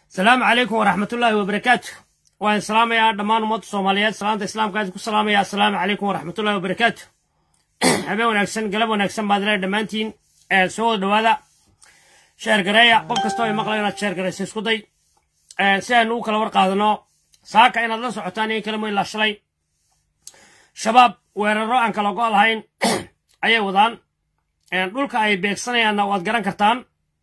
asalaamu calaykum waraxmatullaahi wabarakaatu waan islaamayaa dhammaan ummadda soomaaliyeed salaanta islaamkaas ku salaamaya assalaamu calaykum waraxmatullahi wabarakaatu habeen wanaagsan galab wanaagsan baad leedahay dhammaantiin soo wada dhowaada sheergareeya qof kastoo ay maqlayo inaad sheergaraysa isku day si aynu u kala war qaadano saaka inaad la socotaan in kalamo ilaa shalay shabaab weeraro aan kala go' lahayn ayay wadaan dhulka ay beegsanayaanna waad garan kartaan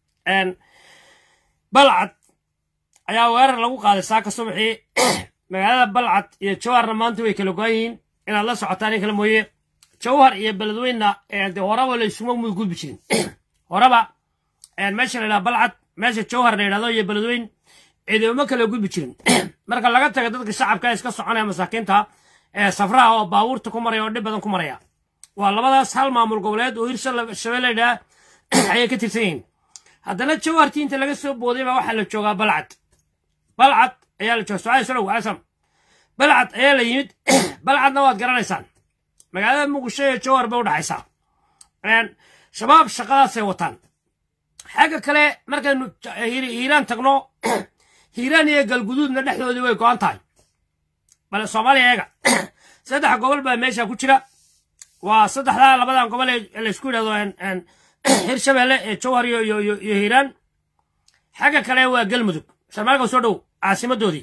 balcad ayaa weerar lagu qaaday saaka subaxii magaalada balcad iyo jawharna maanta way kala go-an yihiin inaad la socotaan in kale mooye jawhar iyo beledweynna de horaba la isuma muy gudbi jirin horaba meesha la yidhaha balcad meesha jawhar la yidhahdo iyo beledweyn ciidamo kala gudbi jirin marka laga taga dadka shacabka iska soconaya masaakiinta ee safraha oo baabuurta ku maraya oo dhib badan ku maraya waa labadaas hal maamul goboleed oo hir shabeelle yidhaha ayay ka tirsan yihiin haddana jawhartii inta laga soo booday baa waxaa la joogaa balcad balcad ayaa la jooga sucaal salow asam balcad ayaa la yimid balcadna waad garanaysaan magaalada muqdisho iyo jawhar bay u dhaxaysaa shabaab shaqadaasay wataan xagga kale markaynu hiiraan tagno hiiraan iyo galguduudna dhexdoodii way go-an tahay bale soomaaliya eega saddex gobol baa meesha ku jira waa saddexdaa labadan gobol ee laysku yidhahdo hirshabeelle ee jawhar iyo iyo hiiraan xagga kale waa galmudug sharmaalka soo dhow caasimadoodii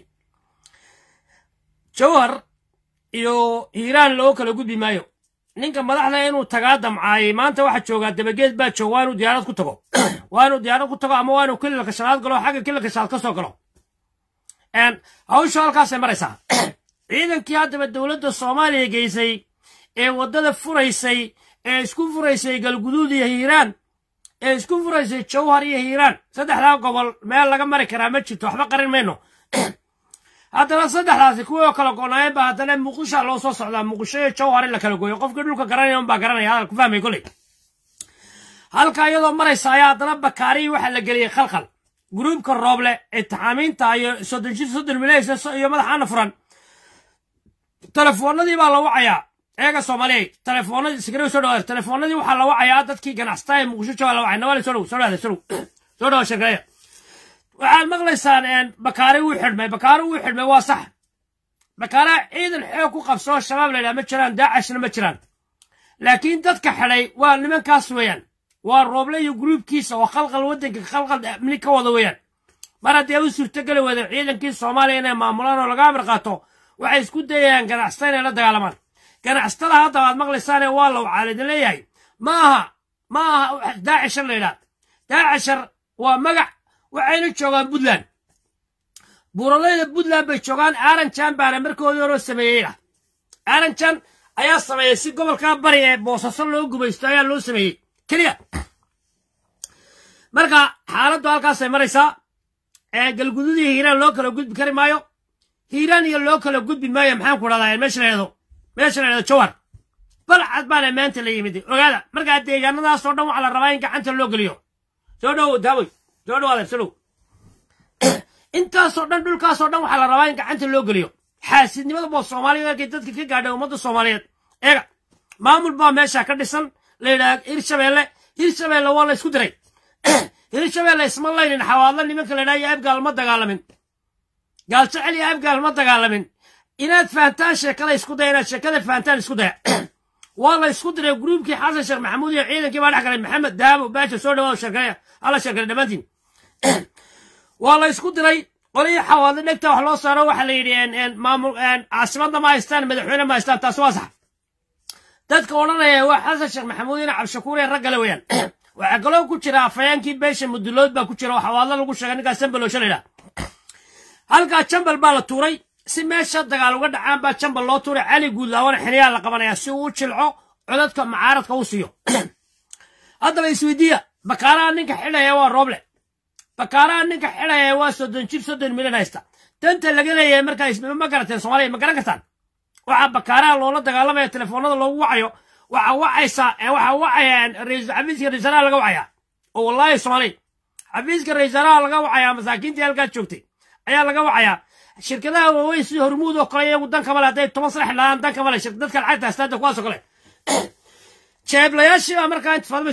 jawhar iyo hiiraan loo kala gudbi maayo ninka madaxda inuu tagaa damcaayay maanta waxaa joogaa dabageed baa joog waa inuu diyaarad ku tago waa inuu diyaarad ku tago ama waa inuu kililka shanaad galo xagga kililka shanaad ka soo galo hawshu halkaasay maraysaa ciidankii haddaba dowladda soomaaliya geysay ee waddada furaysay ee isku furaysay galguduud iyo hiiraan ee isku furaysay jawhar iyo hiiraan saddexdaa gobol meel laga mari karaa ma jirto waxba qarin mayno haddana saddexdaasi kuwii oo kala gonaayeen ba haddana muqdisha loo soo socdaa muqdisho iyo jawhar in la kala gooyo qofkii dhulka garanaya unbaa garanaya hadal ku fahmay koley halka iyadoo maraysa ayaa haddana bakaarihii waxaa la geliyey khalkhal gruubka rooble ee taxaamiinta iyo soddon jir soddon milaysa iyo madaxaana furan telefoonadii baa la wacayaa eega soomaaliya telefoonadii sigari soo dhawaada telefoonadii waxaa la wacayaa dadkii ganacsataa ee muqdisho jooga la wacay nawaali soo dhow soo dhawaada soo dhow soo dhawa shirkaya waxaad maqlaysaan bakaari wuu xidhmay bakaari wuu xidhmay waa sax bakaaraha ciidan xoog ku qabsoo shabaab la yidhaha ma jiraan daacashna ma jiraan laakiin dadka xidhay waa nimankaas weeyaan waa rooble iyo gruubkiisa oo khalqal waddanka khalqal amni ka wada weeyaan mar haddii u suurtogeli wada ciidankii soomaaliya inay maamulaan oo laga amar qaato waxay isku dayayaan ganacsatada inay la dagaalamaan ganacsatada hadda aad maqlaysaane waa la wacaalidin leeyahay ma aha ma aha daacishar la yidhaha daacishar waa magac waxayna joogaan puntland buuralayda puntland bay joogaan aranjan baana markoodii horoo sameeyeyna aranjan ayaa sameeyey si gobolkaa bari ee boosaso loo gumaysto ayaa loo sameeyey keliya marka xaaladdu halkaasay maraysaa galgudud iyo hiiraan loo kala gudbi kari maayo hiiraan iyo loo kala gudbi maayo maxaan ku dhahdaa meesha la yidhahdo meesha la yidhahdo jawhar balcad baana maanta la yimid ogaada markaa deegaanadaasoo dhan waxaa la rabaa in gacanta loo geliyo soo dhow daawey soo dhawaada soo dhow intaasoo dhan dhulkaasoo dhan waxaa la rabaa in gacanta loo geliyo xaasidnimada boo soomaaliya markay dadka ka gaadhay ummadda soomaaliyeed eega maamul baa meesha ka dhisan la yidhaha hirshabeelle hirshabeelle waa la isku diray hirshabeelle isma laynin xawaadla nimanka la yidhaha iyo abgaal ma dagaalamin gaaljecel iyo abgaal ma dagaalamin inaad fahantaan sheekada isku daya inaad sheekada fahantaan isku daya waa la isku diray gruubkii xasan sheekh maxamuud iyo ciidankii baa dhex galay maxamed daabo baasha soo dhawaado sheekeeya alla sheekale dhammaantiin waa la isku diray qolihii xawaadle dhegta wax loo saaro waxaa la yidhi maamul caasimadda ma haystaan madaxweyne ma haystaan taasi waa sax dadka odhanaya waa xasan sheekh maxamuud ina cabdishakuur ee raggale weeyaan waxaa kaloo ku jira afayaankii beesha mudulood baa ku jira oo xawaadle lagu sheegay ninkaas jambaloosha la yidhaha halkaa jambal baa la tuuray si meesha dagaal uga dhacaan baa jambal loo tuuray cali guudlaawana xiliyaa la qabanayaa si uu u jilco codadka macaaradka u siiyo haddaba isweydiiya bakaaraha ninka xidhaya waa rooble bakaaraha ninka xidhaya waa soddon jir soddon milyan haysta danta laga leeyahay markaa ma garateen soomaaliya ma garan kartaan waxaa bakaaraha loola dagaalamaya telefoonada loogu wacayo waxaa wacaysa waxaa wacaya xafiiska raisaraha laga wacayaa oo wallaahi soomaaliya xafiiska raisaraha laga wacayaa masaakiintii halkaa joogtay ayaa laga wacayaa shirkadaha waaweyn sida hormuud oo kale iyagu danka male hadday toban sanax lahaan danka male dadka lacagta hastaada kuwaasoo kale jeeblayaashii baa markaa intifaadmayso dhow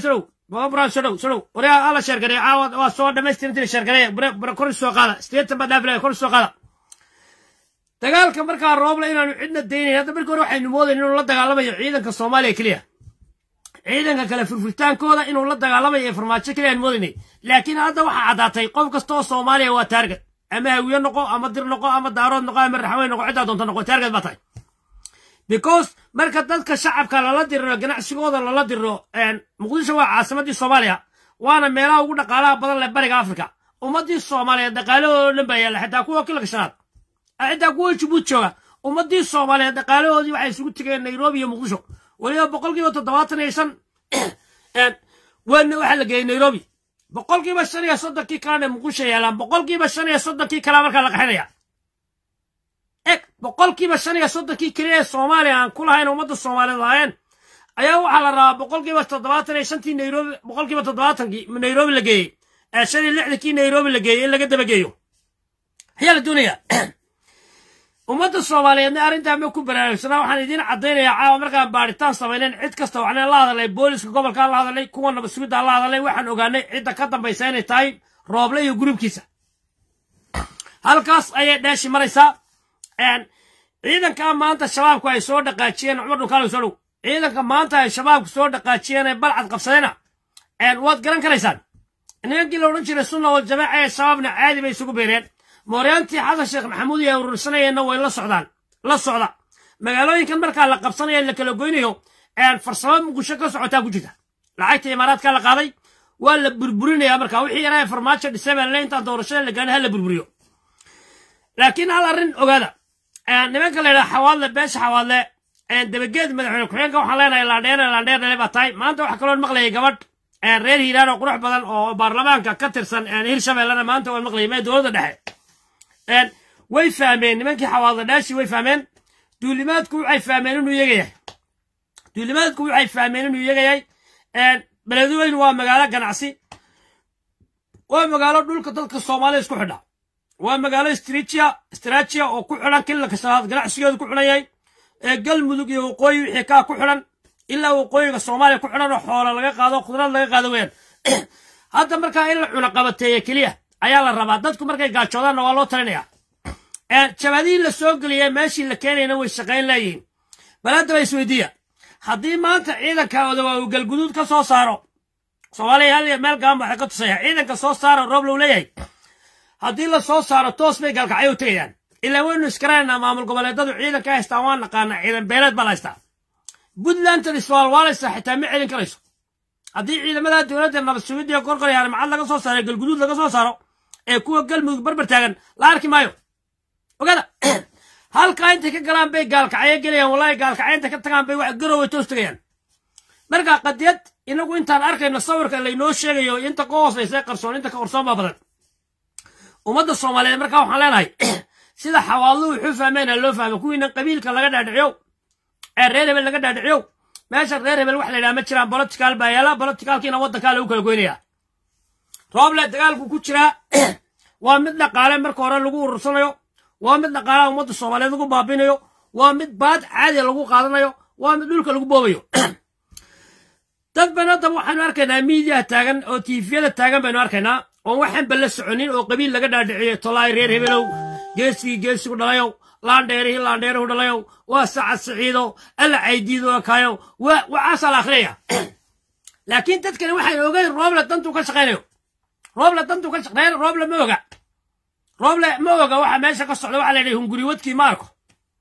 bra soo dhow soo dhow waryaa alla sheergareey caawa waa soo dhamaystirintii sheergareey bare kor soo qaada sideetan baa dhaafilaya kor soo qaada dagaalka markaa rooble inaanu cidna daynayn hadda markii hore waxaynu moodayn inuu la dagaalamayo ciidanka soomaaliya keliya ciidanka kale furfurtaankooda inuu la dagaalamayo ee farmaajo keliya aan moodaynay laakiin hadda waxaa caddaatay qof kasta oo soomaaliya waa taarget ama hawiye noqo ama dir noqo ama daarood noqo ama raxweyn noqo ciddaa doonta noqo taarget baa tahay because marka dadka shacabka lala diriro ganacsigooda lala diriro muqdisho waa caasimadii soomaaliya waana meelaha ugu dhaqaalaha badan leh bariga afrika ummadii soomaaliyeed dhaqaalahoodo dhan baa yaalla xitaa kuwa kilka shanaad xitaa kuwa jabuuti jooga ummadii soomaaliyeed dhaqaalahoodii waxay isugu tegeen nairobi iyo muqdisho weliba boqolkiiba toddobaatan iyo shan wana waxaa la geeyey nairobi boqolkiiba shan iyo soddonkii kalena muqdisho yaalaan boqolkiiba shan iyo soddonkii kalea markaa la qaxinaya eg boqolkiiba shan iyo soddonkii keliya ee soomaaliya aan ku lahayn ummadda soomaaliyeed lahaayeen ayaa waxaa la rabaa boqolkiiba toddobaatan iyo shantii nairobi boqolkiiba toddobaatankii nairobi la geeyey ee shan iyo lixdankii nairobi la geeyey in laga dabageeyo ayaa la doonayaa ummadda soomaaliyeedna arrintaa ma ku baraarugsanaa waxaan idiin caddaynayaa caawa markaan baadhitaan samaynayn cid kasta waxaan la hadalnay booliska gobolkaan la hadalnay kuwa nabad sugidaan la hadalnay waxaan ogaanay cidda ka dambaysa inay tahay rooble iyo gurubkiisa halkaas ayay dheeshi maraysaa ciidanka maanta shabaabku ay soo dhaqaajiyeen cumar dhunkaal soo dhow ciidanka maanta ay shabaabku soo dhaqaajiyeen ee balcad qabsadayna waad garan karaysaan nimankii la odhan jiray sunna wal jamaaca ee shabaabna caadi bay isugu beereen mooryaantii xasan sheekh maxamuud iyo urursanayeenna way la socdaan la socda magaalooyinkan markaa la qabsanaya la kala goynayo farsamo muqdisho ka socotaa ku jirta lacagta imaaraadka la qaaday waa la burburinaya marka wixii yaraa farmaajo dhisay baa lale intaan doorashada la gaana ha la burburiyo laakiin hal arrin ogaada nimanka la yidhaha xawaadle beesha xawaadle dabageed madaxweyne ku-xigeenka waxaan leenahay laandheer laandheer dhale baa tahay maanta waxaa kaloo maqlayay gabadh reer hiiraan oo qurux badan oo baarlamaanka ka tirsan hirshabellena maanta waan maqlayay mee dowladda dhexe way fahmeen nimankii xawaadle dhaashi way fahmeen duulimaadku waxay fahmeen inuu iyaga yahay duulimaadku waxay fahmeen inuu iyaga yahay beledweyne waa magaalo ganacsi waa magaalo dhulka dadka soomaalida isku xidha waa magaalo istriijiya istraajiya oo ku xidhan kilalka shanaad ganacsigeedu ku xidhan yahay ee galmudug iyo waqooyi wixii kaa ku xidhan ilaa waqooyiga soomaaliya ku xidhan oo xoola laga qaado khudrad laga qaado weyaan hadda markaa in la cunaqabateeye keliya ayaa la rabaa dadku markay gaajoodaanna waa loo talinaya jabadihii la soo geliyay meeshii la keenayna way shaqayn leeyihiin bal haddaba isweydiiya haddii maanta ciidanka odawa uu galguduud ka soo saaro soomaaliya hal meel gaban waxay ka tusaya ciidanka soo saaro roob low leeyahay haddii la soo saaro toos bay galkacyo u tegayaan ilaa waynu iskaraynaa maamul goboleedadu ciidanka haystaan waan naqaanaa ciidan beeleed baa la haystaa puntlandan iswaalwaalaysa xitaa ma celin karayso haddii ciidamada dowladda nabad sugidda korkor macad laga soo saaro galguduud laga soo saaro ee kuwa galmudug barbar taagan la arki maayo ogada halkaa intay ka galaan bay gaalkacyo gelayaan wallahi gaalkacyo intay ka tagaan bay wax garoway toos tegayaan marka qadiyad inagu intaan arkayno sawirka laynoo sheegayo inta ka hoosaysa qarsoon inta ka qarsoon baa badan ummadda soomaaliyeed markaa waxaan leenahay sida xawaaluhu wuxuu fahmeen loo fahmo kuwiina qabiilka laga dhaadhiciyow ee reer hebel laga dhaadhiciyow meesha reer hebel wax la yidhaha ma jiraan bolotikaal baa yaala bolotikaalkiina waddankaa lagu kala goynaya rooble dagaalku ku jiraa waa mid dhaqaale marka hore lagu urursanayo waa mid dhaqaalaha ummadda soomaaliyeed lagu baabinayo waa mid baad caadiya lagu qaadanayo waa mid dhulka lagu boobayo dad ban haddaba waxaanu arkaynaa miidiyaha taagan oo tiifiyada taagan baynu arkaynaa oon waxaanba la soconin oo qabiil laga dhaadhiciyo tolaay reer hebelow geesigii geesigu dhalayow laandheerihii laandheeruhu dhalayow waa sacad siciidow alla caydiido kaayow waxaasaa la akhriyaya laakiin dadkani waxaan ogeyn rooble dantuu ka shaqaynayo rooble dantuu ka shaqeyn rooble ma oga rooble ma oga waxa meesha ka socda waxa la yidhaha hunguri wadkii ma arko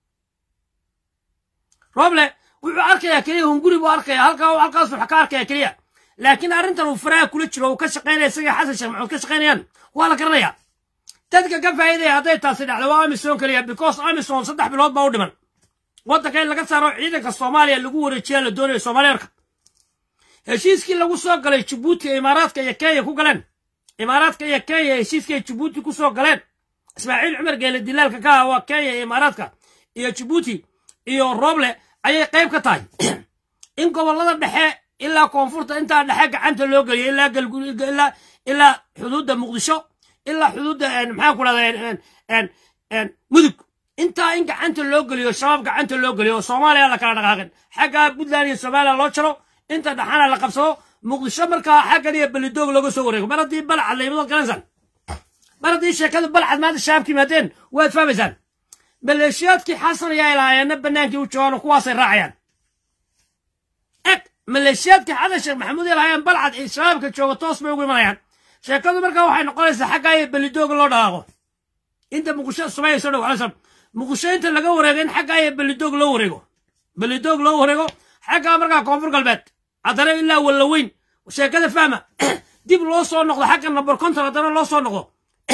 rooble wuxuu arkayaa keliya hunguri buu arkaya halkaa halkaas wax ka arkaya keliya laakiin arrintan uu faraha kula jiro uu ka shaqaynaya isaga xasan sheekh maxamuud ka shaqaynayaan waa la garanaya dadka ka faa'iidaya hadday taasi dhacdo waa amisom keliya because amisom saddex bilood baa u dhiman waddanka in laga saaro ciidanka soomaaliya lagu wareejiyaa la doonayo soomaaliyarka heshiiskii lagu soo galay jabuuti ee imaaraadka iyo kenya ku galeen imaaraadka iyo kenya heshiiskii ay jabuuti ku soo galeen ismaaciil cumar geele dilaalka ka ah waa kenya iyo imaaraadka iyo jabuuti iyo rooble ayay qayb ka tahay in gobollada dhexe ilaa koonfurta intaa dhexe gacanta loo geliyo ilaa ilaa ilaa xuduudda muqdisho ilaa xuduudda maxaa ku dhahda mudug intaa in gacanta loo geliyo shabaab gacanta loo geliyo oo soomaaliya la kala dhaqaaqin xaggaa puntland iyo somaliya loo jaro inta dhaxana la qabsado muqdisho markaa xaggan iyo belidoog looga soo wareego mar haddii balcad la yimado garanaysan mar haddii sheekadu balcad maanta shaabka yimaadeen waad fahmaysaan maleeshiyaadkii xasan ayaa ilaahayeenna bannaankii u joogaan oo kuwaasay raacayaan eg maleeshiyaadkii xasan sheekh maxamuud ilaahayeen balcad ee shabaabka jooga toos bay ugu imanayaan sheekadu markaa waxay noqonaysaa xaggaa iyo belidoog loo dhaqaaqo inta muqdisho sumayayso dhow alaysan muqdisho inta laga wareego in xaggaa iyo belidoog loo wareego belidoog loo wareego xaggaa markaa koonfur galbeed haddana ilaa wallaweyn sheekada fahma dib loo soo noqdo xagga number conton haddana loo soo noqdo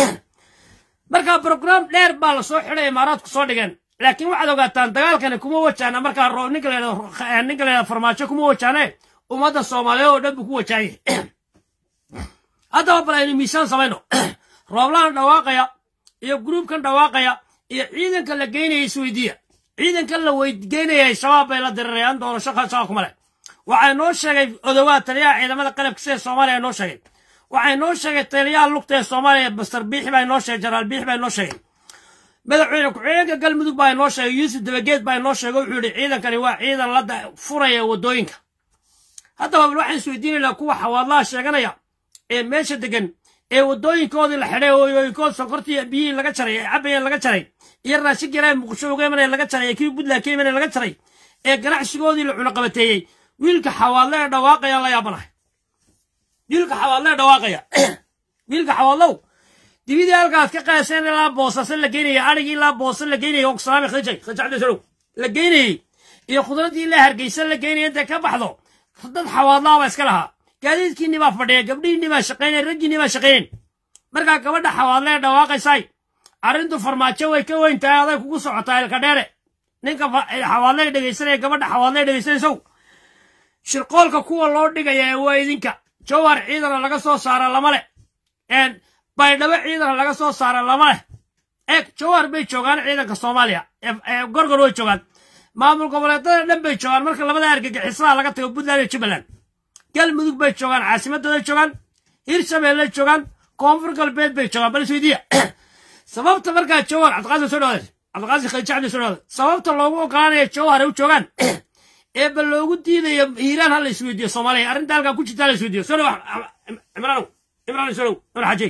markaa brograam dheer baa lasoo xidhay imaaraadku soo dhigeen laakiin waxaad ogaataan dagaalkani kuma wajaana markaa ninka la ninka la farmaajo kuma wajaane ummadda soomaaliyeed oo dhan buu ku wajaayay haddaba bal aynu miisaan samayno rooblaan dhawaaqaya iyo gruubkan dhawaaqaya iyo ciidanka la geynaya isweydiiya ciidankan la weygeynayay shabaab bay la dirirayaan doorasho shaqa kuma leh waxaa noo sheegay odowaad taliyaha ciidamada qalabka sida soomaaliya noo sheegay waxay noo sheegay taliyaha lugta ee soomaaliya master biixi baa noo sheegay jenaraal biixi baa noo sheegay madaxweyne ku-xigeenka galmudug baa noo sheegay yuusuf dabageed baa noo sheegay wuxuu yidhi ciidankani waa ciidan la furaya waddooyinka haddaba bal waxaan isweydiinaynaa kuwa xawaadlaha sheeganaya ee meesha degan ee waddooyinkoodii la xidhay ooyooyinkood sonkortii biyihii laga jaray ee cabayeen laga jaray iyo raashin garaa muqdisho uga imanaya laga jaray ee kii puntland ka imanaya laga jaray ee ganacsigoodii la cunaqabateeyey wiilka xawaadle ee dhawaaqaya la yaabanahay wiilka xawaadle ee dhawaaqaya wiilka xawaadlow dibidii halkaad ka qaaseen ilaa boosase la geynaya adhigii ilaa boose la geynaya oksalaami khijay khijacdasalow la geynayey iyo khudradii ilaa hargeysa la geynaya intay ka baxdo dad xawaadlaaba iska lahaa gaadiidkiinni baa fadhiya gabdhihiinni baa shaqaynaya raggiinni baa shaqaynayn markaa gabadha xawaadle ee dhawaaqaysay arrintu farmaajo way ka weyn tahay aday kugu socotaa ilka dheere ninka xawaadle dhegaysanaya gabadha xawaadle dhegaysanaysow shirqoolka kuwa loo dhigaya waa idinka jawhar ciidana laga soo saara lama leh baydhabo ciidana laga soo saara lama leh eeg jawhar bay joogaan ciidanka soomaaliya gorgor way joogaan maamul goboleedada dhan bay joogaan marka labada argagixisaha laga tago puntland iyo jubbaland galmudug bay joogaan caasimadooday joogaan hirshabeelley joogaan koonfur galbeed bay joogaan bal isweydiiya sababta markaa jawhar cabdiqaasim soo dhawaade cabdiqaasim khadiija cabdi soo dhawaade sababta loogu ogolaanaya jawhar ay u joogaan ee bal loogu diidayo hiiraan ha la isweydiiyo soomaaliya arrinta halkaa ku jirta ha la isweydiiyo soo dhaw imraanow imraan soo dhow imran xajeeg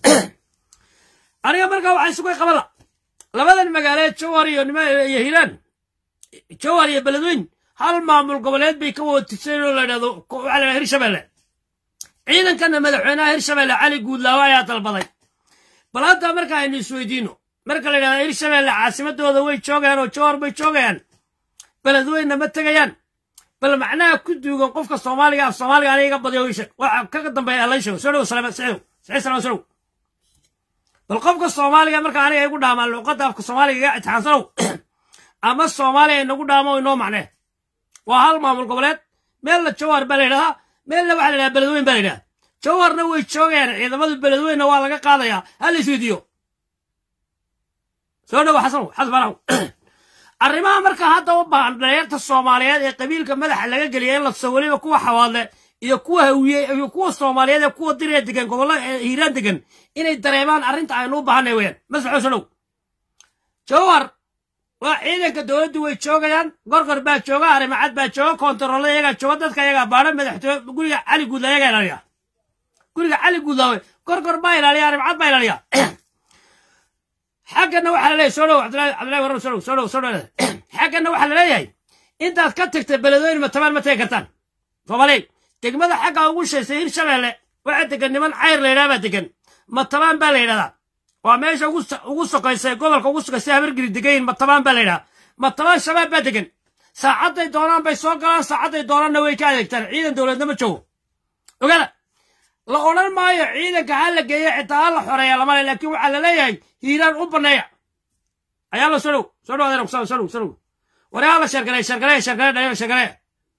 aniga markaa waxaa isugu qabala labadan magaaleed jawhar iyo nima iyo hiiraan jawhar iyo beledweyn hal maamul goboleed bay ka wada tirsan oo la dhahdo waxaa la dhaha hirshabelle ciidankana madaxweynaha hirshabelle cali guudlaawo ayaa dalbaday bal hadda marka aynu isweydiino marka la yidhahdo hirshabelle caasimadooda way joogayaan oo jawhar bay joogayaan beledweynna ma tegayaan bal macnaha ku duugan qofka soomaaliga af soomaaliga aniga iga badiyo ishe waxa kaga dambeeya alla sheego soo dhow salaam saciidow saciid salaam soo dhow bal qofka soomaaliga marka aniga igu dhaamaan luqadda afka soomaaliga iga itixaansanow ama soomaaliya inagu dhaamo inoo macnee waa hal maamul goboleed meelna jawhar baa la yidhahdaa meelna waxaa la yidhahdaa beledweyn baa la yidhahdaa jawharna way joogayaan ciidamada beledweynna waa laga qaadayaa ha la isweydiiyo soo dhow xasanow xasan faraxow arrimaha marka hadda u baahan dhalinyarta soomaaliyeed ee qabiilka madaxa laga geliya in la tuso weliba kuwa xawaadle iyo kuwa hawiye iyo kuwa soomaaliyeed ee kuwa diree degan gobollada hiiraan degan inay dareemaan arrinta aynu u baahanay weyaan masaxo solow jawhar waa ciidanka dowladdu way joogayaan gorgor baa jooga arrimacad baa jooga koontaroole iyagaa jooga dadka iyagaa baadha madaxtooye guriga cali guudla iyagaa ilaaliya guriga cali guudlaawe gorgor baa ilaaliya arrimacad baa ilaaliya xaggana waxaa laleeyahay soo dhow cabdillahi cabdillahi warar soo dhow soo dhow soo dhow xaggana waxaa laleeyahay intaad ka tagtay beledweyne matabaan ma tegi kartaan soomaaliy degmada xagga ugu shaysay hirshabeelle waxaa degan niman cayr la yidhaha baa degan matabaan baa la yidhahdaa waa meesha ugu sokaysay gobolka ugu sokaysay habargiri degayin matabaan baa la yidhaha matabaan shabaab baa degan saacadday doonaan bay soo galaan saacadday doonaanna way ka adeegtaan ciidan dowladna ma joogo ogaada la odhan maayo ciidanka ha la geeyo xitaa ha la xoreeya lamale laakiin waxaa la leeyahay hiiraan u banneeya ayaa la soo dhow soo dhow adeer soo dhow soo dhow waryaa la sheergareey sheergareey sheergareey dhalinyar sheergareey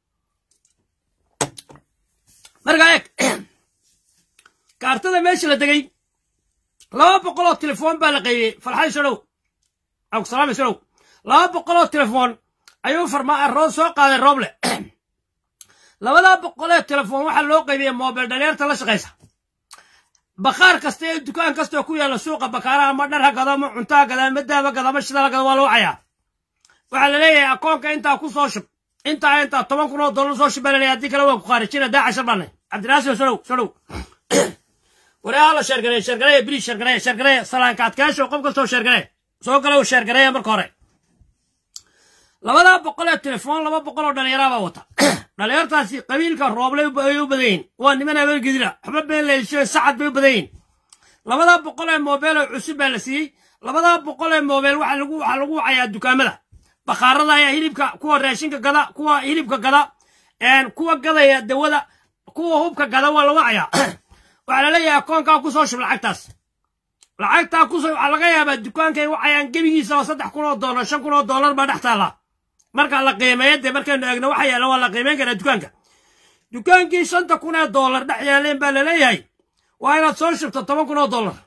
markaa eeg kaartada meesha la degay laba boqol oo telefoon baa la qaybiyey farxadii soo dhow abdusalaami soo dhow laba boqol oo telefoon ayuu farmaa roo soo qaaday rooble labadaa boqolee telefoon waxaa loo qaybiyey mobil dhalinyarta la shaqaysa bakhaar kasta ee dukaan kastoo ku yaalla suuqa bakaaraha ma dhar ha gado ma cunto ha gada ma daaba gada ma shida ha gado waa loo cayaa waxaa la leeyahay akoonka intaa ku soo shub intaa intaa toban kun oo dollar soo shub baa la leeyahay haddii kale waa ku khaarijina daa cashar baanay cabdinaasir soo dhow soo dhow wareeha la sheergareeye sheergareeye bili sheergareeye sheergareeye salaanka adkaasho qof kastoo sheergaree soo gala sheergareeya marka hore labadaa boqol ee telefoon laba boqol oo dhallinyaraabaa wata dhallinyartaasi qabiilka rooble ay u badan yihin waa niman habeergidira waxba been leysho sacad bay u badan yihin labadaa boqol ee moobeel oo cusub baa la siiyey labadaa boqol ee moobeel waxa lagu waxaa lagu wacayaa dukaamada bakhaarada ayaa hilibka kuwa raashinka gada kuwa hilibka gada kuwa gadaya dawada kuwa hubka gada waa la wacayaa waxaa la leeyahay akoonkaa kusoo shub lacagtaas lacagtaa kusoo waxaa laga yaabaa dukaankay wacayaan gebigiisaba saddex kun oo doolar shan kun oo doolar baa dhex taalla marka la qiimeeyo dee markaynu eegno waxa yaalla waa la qiimeyn karaa dukaanka dukaankii shanta kun ee doolar dhex yaaleen baa la leeyahay waa inaad soo shubto toban kun oo doolar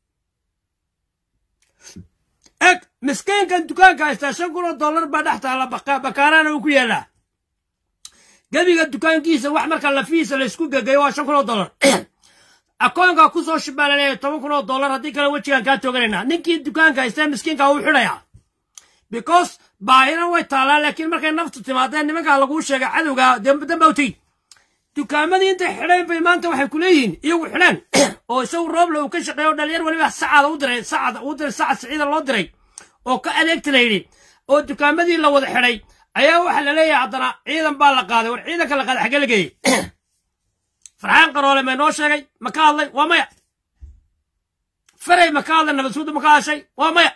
eg miskiinkan dukaanka haystaa shan kun oo doolar baa dhex taalla bakaarana uu ku yaallaa gebiga dukaankiisa wax marka lafihiisa laysku gegayo waa shan kun oo doolar akoonka kusoo shub baa la leeyahay toban kun oo doolar haddii kale wejigaan kaa tooganaynaa ninkii dukaanka haystee miskiinka wuu xidhayaa because baahina way taallaa laakiin markay naftu timaadeen nimankaa laguu sheegay cadowga dambawtay dukaamadii intay xidheen bay maanta waxay ku leeyihiin iyagu xidheen oo isagu rooble uu ka shaqeeyo dhalinyar weliba sacada u diray sacad u diray sacad siciida loo diray oo ka adeegta la yidhi oo dukaamadii la wada xidhay ayaa waxaa la leeyahay haddana ciidan baa la qaaday war ciidanka la qaaday xaggee la geeyey farxaan qaroole may noo sheegay ma ka hadlay waa maya faray ma ka hadlay nabadsuuda ma ka hadashay waa maya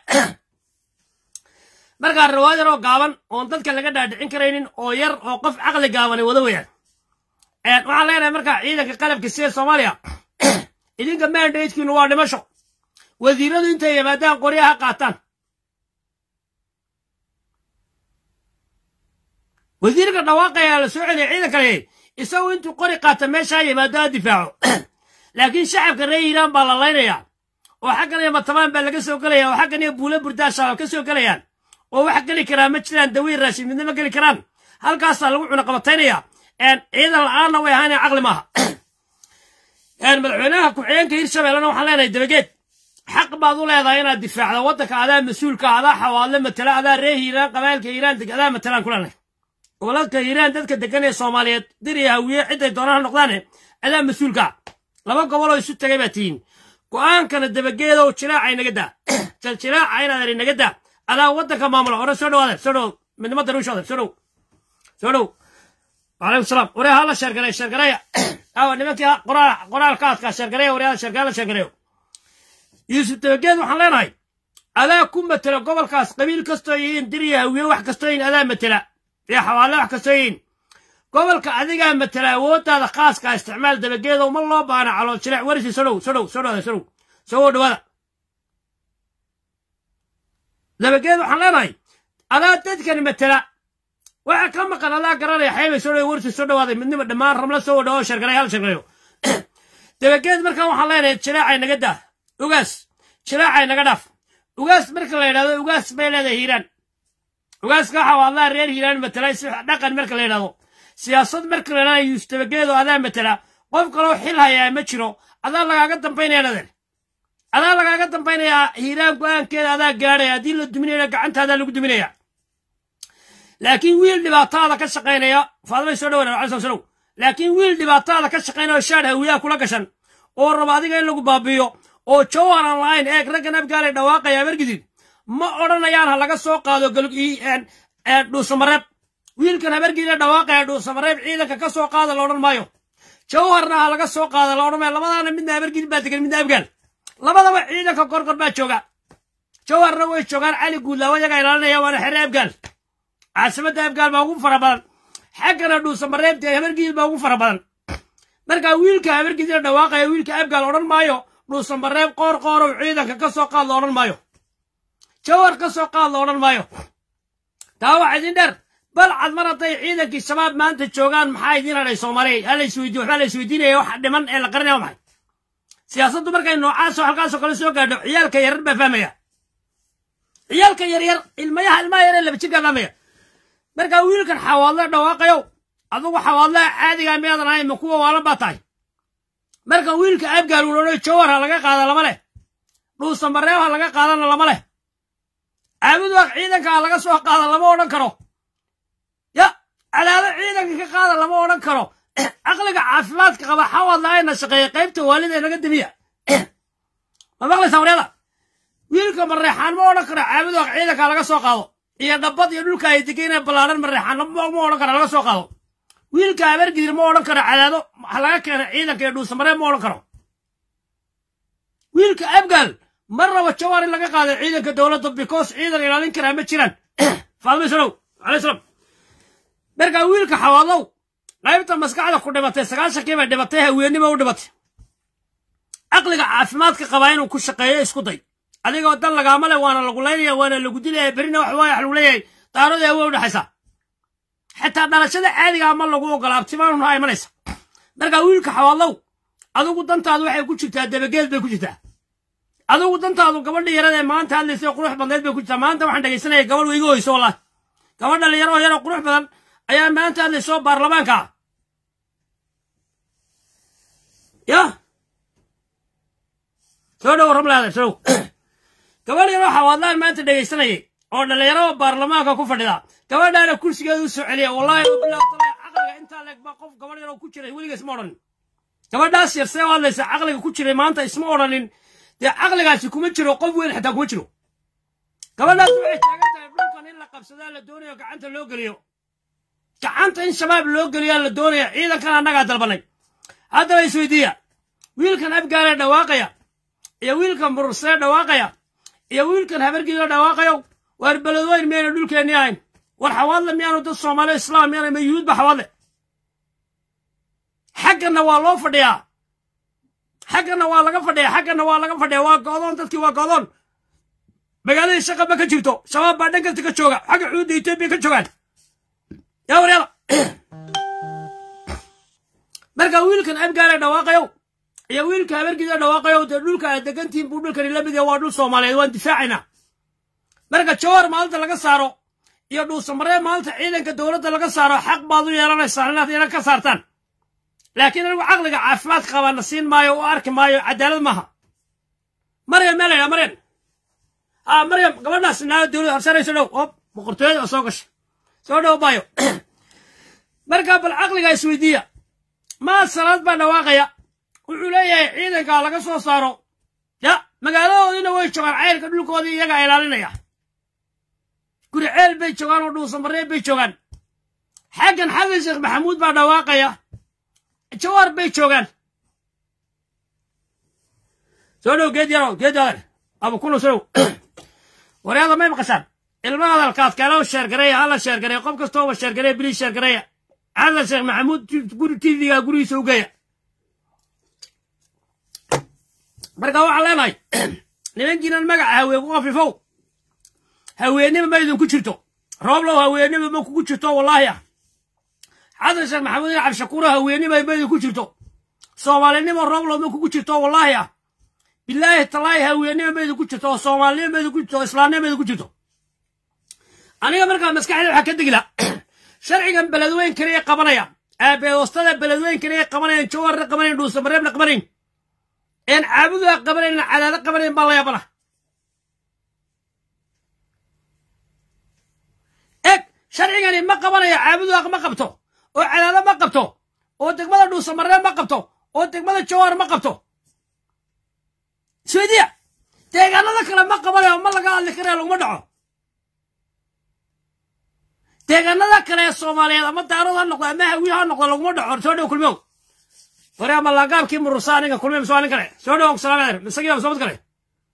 markaa riwaayad yar oo gaaban oon dadka laga dhaadhicin karaynin oo yar oo qof caqli gaabanay wada weyaan waxaan leenahay markaa ciidanka qalabka sida soomaaliya idinka mandatekiinu waa dhimasho wasiiradu intay yimaadaan qoryaha qaataan wasiirka dhawaaqayaa la soo celiya ciidanka leeyay isagu intuu qori qaata meeshaa yimaado ha difaaco laakiin shacabka reer iiraan baa la laynayaa oo xaggan iyo matamaan baa laga soo gelaya oo xaggan iyo buula burdaa shabaab ka soo gelayaan oo wax geli karaa ma jiraan dawiir raashin midna ma geli karaan halkaasaa lagu cunaqabataynaya ciidan la-aanna way ahaaneen caqli maaha madaxweynaha ku-xigeenka hirshabeellena waxaan leenahay dabageed xaq baad u leedahay inaad difaacda waddanka adaa mas-uulka adaa xawaadle matala adaa reer hiiraan qabailka hiiraan adaa matalaan ku leenahay goboladka hiiraan dadka degan ee soomaaliyeed dir iyo hawiye ciday doonaan ha noqdaane adaa mas-uulka laba goboloo isu tagay baa tihiin go'aankana dabageedow jilaaca inaga daa jaljilaaca inaad inaga daa adaa waddanka maamula hore soo dhawaada soo dhow midnimo daruushooda soo dhow soo dhow وعليكم السلام وريها الله شرقرية شرقرية أو نبكي قرال قرال كاسكا شرقرية وريها شرقرية شرقرية يوسف تبقيد وحن ليناي ألا كم متلا قبل كاس قبيل كستوين دريا ويا وح كستوين ألا متلا يا حوالا وح كستوين قبل كأذيقا متلا ووتا هذا خاص كا استعمال دبقيد وما الله بانا على شرع ورثي سلو سلو سلو هذا سلو سووا دوالا دبقيد وحن ليناي ألا تذكر متلا waxa ka maqan adaa garanaya xeebay soo dhawe warsi soo dhawaaday midnima dhammaan ramla soo dhawo shargaray hal shargareyo dabageed markan waxaan leenahay jilaacay naga daa ugaas jilaacay naga dhaaf ugaas marka la yidhahdo ugaas bay leedahay hiiraan ugaaska waxa waa adaa reer hiiraan matalay si dhaqan marka la yidhahdo siyaasad marka la yidhahdo yuus dabageedo adaa matala qof kaloo xil hayaa ma jiro adaa lagaaga dambaynaya nader adaa lagaaga dambaynayaa hiiraan go-aankeeda adaa gaadhaya haddii la duminayna gacantaadaa lagu duminaya laakiin wiil dhibaataada ka shaqaynaya faadmay soo dhawana alai salow laakiin wiil dhibaataada ka shaqaynaya oo shaadh hawiyaha kula gashan oo raba adiga in lagu baabiyo oo jawhar aan lahayn eeg raggan abgaalay dhawaaqaya abargidid ma odhanayaan ha laga soo qaado dhuusamareeb wiilkan habargidina dhawaaqaya dhuusamareeb ciidanka ka soo qaada la odhan maayo jawharna ha laga soo qaada la odhan maayo labadaana midna habargidid baa degan midna abgaal labadaba ciidanka gorgor baa jooga jawharna way joogaan cali guudlaawo yagaa ilaalinaya waana xere abgaal caasimadda abgaal baa ugu fara badan xaggana dhuusamareebta habargidid baa ugu fara badan markaa wiilka habargidina dhawaaqaya wiilka abgaal odhan maayo dhuusamareeb qoor qoorow ciidanka ka soo qaad la odhan maayo jawar ka soo qaad la odhan maayo taa waxa idin dheer balcad mar hadday ciidankii shabaab maanta joogaan maxaa idin hadhay soomaaliya hala isweydiin waxbaa la isweydiinaya wax dhiman ee la qarinaya maxay siyaasaddu markay noocaasoo halkaasoo kale soo gaadho ciyaalka yarar baa fahmaya ciyaalka yaryar ilmayaha ilmaha yaree laba jirkaa fahmaya markaa wiilkan xawaadle dhawaaqayow adugu xawaadlaha caadigaa miyaadan ahayn ma kuwa waalan baa tahay marka wiilka abgaal uu odhan jawar ha laga qaada lama leh dhuusamareeb ha laga qaadana lama leh caabuduaq ciidanka ha laga soo qaada lama odhan karo ya cadaado ciidanka ka qaada lama odhan karo caqliga caafimaadka qaba xawadlaayna shaqeeya qaybta waalida naga demiya ma maqlaysaa waryada wiilka mareexaan ma odhan karo caabudo ciidanka laga soo qaado iyo dhabbad iyo dhulka ay degeen ballaaran mareexaan ma odhan karo laga soo qaado wiilka abargidir ma odhan karo cadaado ha laga keena ciidanka iyo dhuusamaree ma odhan karo wiilka abgaal mar raba jawaar in laga qaaday ciidanka dowladda because ciidan ilaalin karaa ma jiraan faadma salow alay salam markaa wiilka xawaadlow qaybta maskaxda ku dhimatay sagaashankii bay dhibatay haweennima u dhibatay caqliga caafimaadka qabaa inuu ku shaqeeyo isku day adigoo dan lagaama le waana lagu laynaya waana lagu dilaya berrina wax waaya wax lagu leeyahay daaradii awoy udhexaysaa xitaa dhalashada caadigaa ma lagu ogolaa abtimaanunha imanaysa markaa wiilka xawaadlow adigu dantaadu waxay ku jirtaa dabageed bay ku jirtaa adigu dantaadu gabadha yarada ee maanta hadlaysay qurux badneed bay ku jirtaa maanta waxaan dhegaysanaya gabadh weyga hoyso wallahi gabadh dhalinyaro oo yaroo qurux badan ayaa maanta hadlayso baarlamaanka ah ya soo dhow ramlaada soo dhow gabadh yaroo xawaadlaan maanta dhegaysanayay oo dhalinyarada baarlamaanka ku fadhida gabadhaana kursigeeda u soo celiya wallahi caqliga intaa leeg baa qof gabadh yaroo ku jiray weliga isma odhanin gabadhaas yar see u hadlaysa caqliga ku jiray maanta isma odhanin dee caqligaasi kuma jiro qof weyn xataa kuma jiro gabadhaas waxay taagan tahay dhulkan in la qabsadaa la doonayo gacanta loo geliyo gacanta in shabaab loo geliyaa la doonaya ciidankan annagaa dalbanay haddaba isweydiiya wiilkan abgaalee dhawaaqaya iyo wiilkan murursee dhawaaqaya iyo wiilkan habargiidoo dhawaaqayo waar beledweyn miyayna dhulkeennii ahayn war xawaadle miyaanu dad soomaaliya islaam miyaana ma yuhuudba xawaadle xagganna waa loo fadhiyaa xagganna waa laga fadhiya xagganna waa laga fadhiya waa go'doon dadkii waa go'doon magaaladii shaqaba ka jirto shabaab baa dhan kasta ka jooga xagga xuudda etoobiya ka joogaan yaa waryada marka wiilkan abgaale dhawaaqayow iyo wiilka habargiida dhawaaqayow dee dhulka aad degantihin buu dhulkani la mid yahay waa dhul soomaaliyeed waan difaacaynaa marka jawar maalinta laga saaro iyo dhuusamaree maalinta ciidanka dowladda laga saaro xaq baad u yeelanaysaan inaad ina ka saartaan laakiin anigu caqliga caafimaadka qabaana siin maayo u arki maayo cadaalad maaha maryam meel laydhaa maryam ha maryam gabadhaas naa dowlad horsanayso dhow oo boqortooyada oo soo gashay soo dhow baayo markaa bal caqliga isweydiiya maa salaad baa dhawaaqaya wuxuu leeyahay ciidanka laga soo saaro ya magaaladoodiina way joogaan cayrka dhulkoodii iyagaa ilaalinaya guri ceel bay joogaan oo dhuusamaree bay joogaan xaggan xasan sheekh maxamuud baa dhawaaqaya jawaar bay joogaan soo dhow geed yarow geed yadan abu kuno soo dhow waryaada may maqashaan ilma hadalkaad kale sheergareeya hala sheergareeya qof kastooba sheergareeya bilii sheergareeya xasan sheekh maxamuud guri tvga gurigiisa u geeya marka waxaan leenahay nimankiinan magaca haween ku qafifow haweennima ma idinku jirto rooblow haweennima ma kugu jirto wallaahi ah xasan sheekh maxamuud in cabdishakuuro haweennima ma idinku jirto soomaalinimo rooblow ma kugu jirto wallaahi ah bilaahi talaahi haweennima ma idinku jirto oo soomaalinimo ma idinku jirto oo islaamnimo ma idinku jirto aniga markaa maskaxda waxaa ka degila sharcigan beledweyn kaliya qabanaya aabeedoostada beledweyn kaliya qabanayan jawarna qabanayn dhuusamareebna qabanayn een caabudaa qabanayn cadaado qabanayn baa la yaabana eg sharcigani ma qabanayo caabudaa ma qabto oo cadaado ma qabto oo degmada dhuusamareeb ma qabto oo degmada jawar ma qabto swediya deegaanada kale ma qabanayo ma laga hadli karaya laguma dhaco deegaanada kale ee soomaaliyeed ama daarad ha noqdo ama hawiye ha noqdo laguma dhaco soo dhow kulmow hore ama laagaabkii murursa aniga kulme mise waa nin kale soo dhow salaam isagii ama soomad kale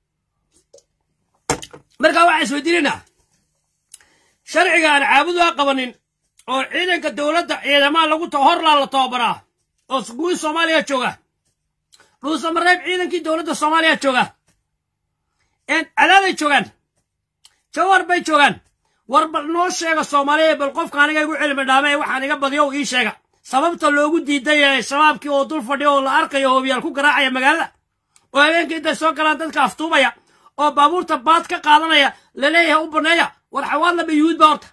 markaa waxaan isweydiinaynaa sharciga aan caabudu ha qabanin oo ciidanka dowladda ciidamaha lagu horlaa la tababaraa oo guud soomaaliya jooga dhuusamareeb ciidankii dowladda soomaaliya jooga cadaaday joogaan jawar bay joogaan war bal noo sheega soomaaliya bal qofka aniga igu cilmi dhaame ee waxaan iga badiyo ii sheega sababta loogu diiday ee shabaabkii oo dul fadhiya oo la arkayo hoobiyaal ku garaacaya magaalada oo habeenkii intay soo galaan dadka aftuubaya oo baabuurta baad ka qaadanaya laleeyahay u baneeya war xawaadlaba yuhuud ba horta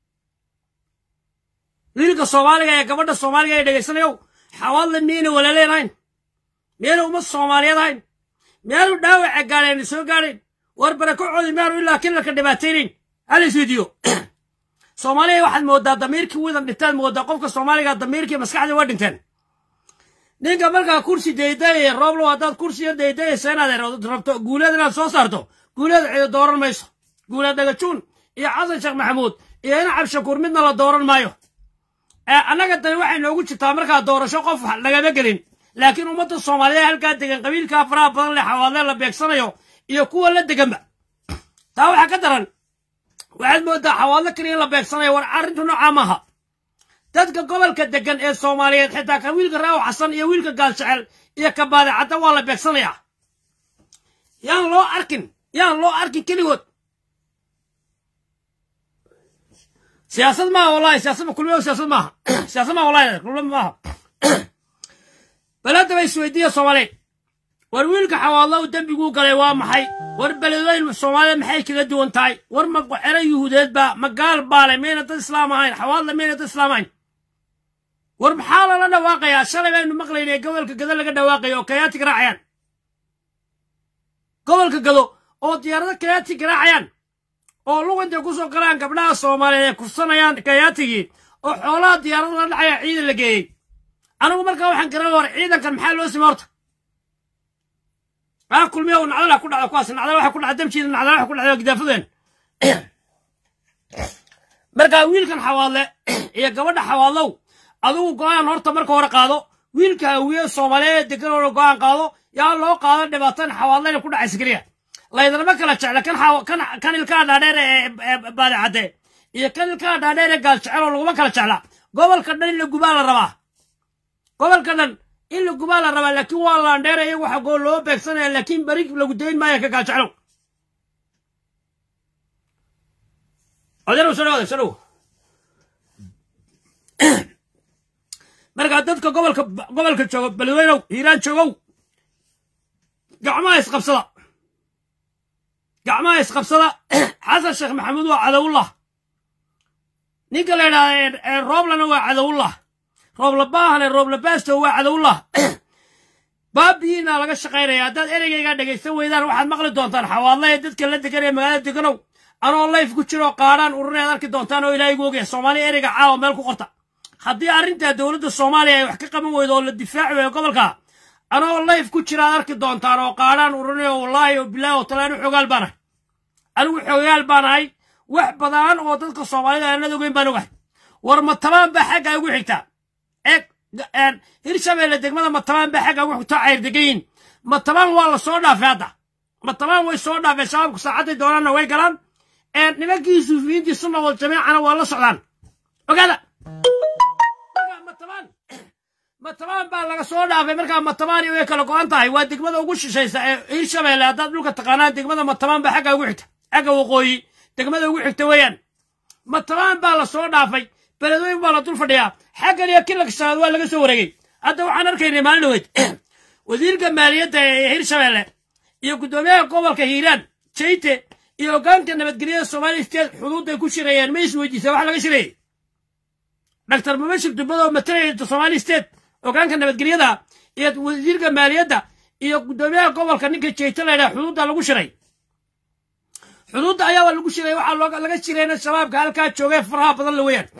wiilka soomaaliga ee gabadha soomaaliga ee dhegaysanayow xawaadla miyayna walaaleenahayn miyayna uma soomaaliyeed ahayn miyaanu dhaawaca gaadheen soo gaadhayn war barakocoodii miyaanu ilaa kilalka dhibaataynayn hal isweydiiyo soomaaliya waxaad moodaa damiirkii widan dhintaad moodaa qofka soomaaliga damiirkii maskaxdii waa dhinteen ninka markaa kursi daydayaya rooblow haddaad kursi yar daydayaysa inaad rabto guuleed inaad soo saarto guuleed cido dooran mayso guuleed dhagajuun iyo xasan sheekh maxamuud iyo ina cabshakuur midna la dooran maayo annaga dani waxay noogu jirtaa markaa doorasho qof lagama gelin laakiin ummadda soomaaliyeed halkaa degan qabiilkaa faraha badan leh xawaadle la beegsanayo iyo kuwa la deganba taa waxaa ka daran waxaad moodaa xawaadlo keliya in la beegsanayo war arrintu noocaa maaha dadka gobolka degan ee soomaaliyeed xitaa ka wiilka raawo xasan iyo wiilka gaalshacel iyo ka baadicadda waa la beegsanayaa yaan loo arkin yaan loo arkin keligood siyaasad maaha wallahi siyaasad kulmiyo siyaasad maaha siyaasad maaha wallahi kulmi maaha balada ba isweydiiya soomaaliyeed war wiilka xawaadlo u dembiguu galay waa maxay war beledooyin soomaaliyeed maxay kaga duwan tahay war ma xero yuhuudeed baa ma gaal baale mayna dad islaam ahayn xawaadle mayna dad islaam ahayn war maxaa lala dhawaaqayaa shalay baynu maqlaynay gobolka gado laga dhawaaqayo oo kayaati garaacayaan gobolka gado oo diyaarado kayaati garaacayaan oo lugantay ku soo galaan gabdhaha soomaaliyeed ay kufsanayaan kayaatigii oo xoolaha diyaarada la dhacaya ciidan la geeyey anigu markaa waxaan garan war ciidankan maxaa loo sima horta aa kulmiya nacdala ku dhacda kuwaas nacdala waxa ku dhacda damjiida nacdala waxa ku dhacda gidaafadeen markaa wiilkan xawaadle iyo gabadha xawaadlow adigu go'aan horta marka hore qaado wiilka hawiye soomaaliyeed degan oo go'aan qaado yaa loo qaado dhibaatan xawaadlayna ku dhacaysa keliya laydinama kala jecla kan kan ilkaa dhaadheer ee baadicadde iyo kan ilkaa dhaadheer ee gaaljecel oo laguma kala jecla gobolka dhan in la gubaa la rabaa gobolka dhan in la gubaa la rabaa laakiin waa laandheer iyagu waxa goo loo beegsanaya laakiin beri lagu dayn maayo ka gaaljeclow odarow soo dhawaada soo dhow markaa dadka gobolka gobolka jooga beledweynow hiiraan joogow gacmaha isqabsada gacmaha isqabsada xasan sheekh maxamuud waa cadowullah ninka la yidhahda rooblana waa cadowullah rooblabaahane rooblabaasto waa cadowullah baabiyiina laga shaqaynaya haddaad ereygaygaa dhegaysan weydaan waxaad maqli doontaan xawaadla ee dadka la degan ee magaalada deganow anoo layf ku jiroo qaadhaan ururayaad arki doontaan oo ilaahigu ogaya soomaaliya ereyga caawa meel ku qorta haddii arrintaa dowladda soomaaliya ay wax ka qaban weydo oo la difaaci weeyo gobolka anoo layf ku jiraad arki doontaan oo qaadhaan ururinayo wallaahi oo bilaahi oo talaan u xogaal baan ahay anigu xogaal baan ahay wax badan oo dadka soomaalida aanad ogeyn baan ogahay war matabaan baa xagga ugu xigtaa eeg hirshabeelle degmada matabaan baa xagga ugu xigtaa cayr degayin matabaan waa la soo dhaafay hadda matabaan way soo dhaafeen shabaabku saacadday doonaanna way galaan nimankii suufiyiintii sunna wal jamiicana waa la socdaan ogaada matabaan matabaan baa laga soo dhaafay markaa matabaani way kala go'an tahay waa degmada ugu shishaysa ee hirshabeelle haddaad dhulka taqaanaan degmada matabaan baa xagga ugu xigta xagga waqooyi degmada ugu xigta weeyaan matabaan baa la soo dhaafay beledweyn baa la dul fadhiyaa xaggan iyo kilaka shanaad waa laga soo wareegay hadda waxaan arkaynay maalin dhaweyd wasiirka maaliyadda ee hirshabeelle iyo guddoomiyaha gobolka hiiraan jeyte iyo hoggaanka nabadgelyada soomaaliya state xuduudday ku shirayeen ma isweydiisa wax laga shirayay dr mubashir dubbad oo matalaya somali state hoggaanka nabadgelyada iyo wasiirka maaliyadda iyo guddoomiyaha gobolka ninka jeyte laydhaha xuduudda lagu shiray xuduudda ayaaba lagu shiray waxaa laga shirayna shabaabka halkaa joogee faraha badan la weeyaan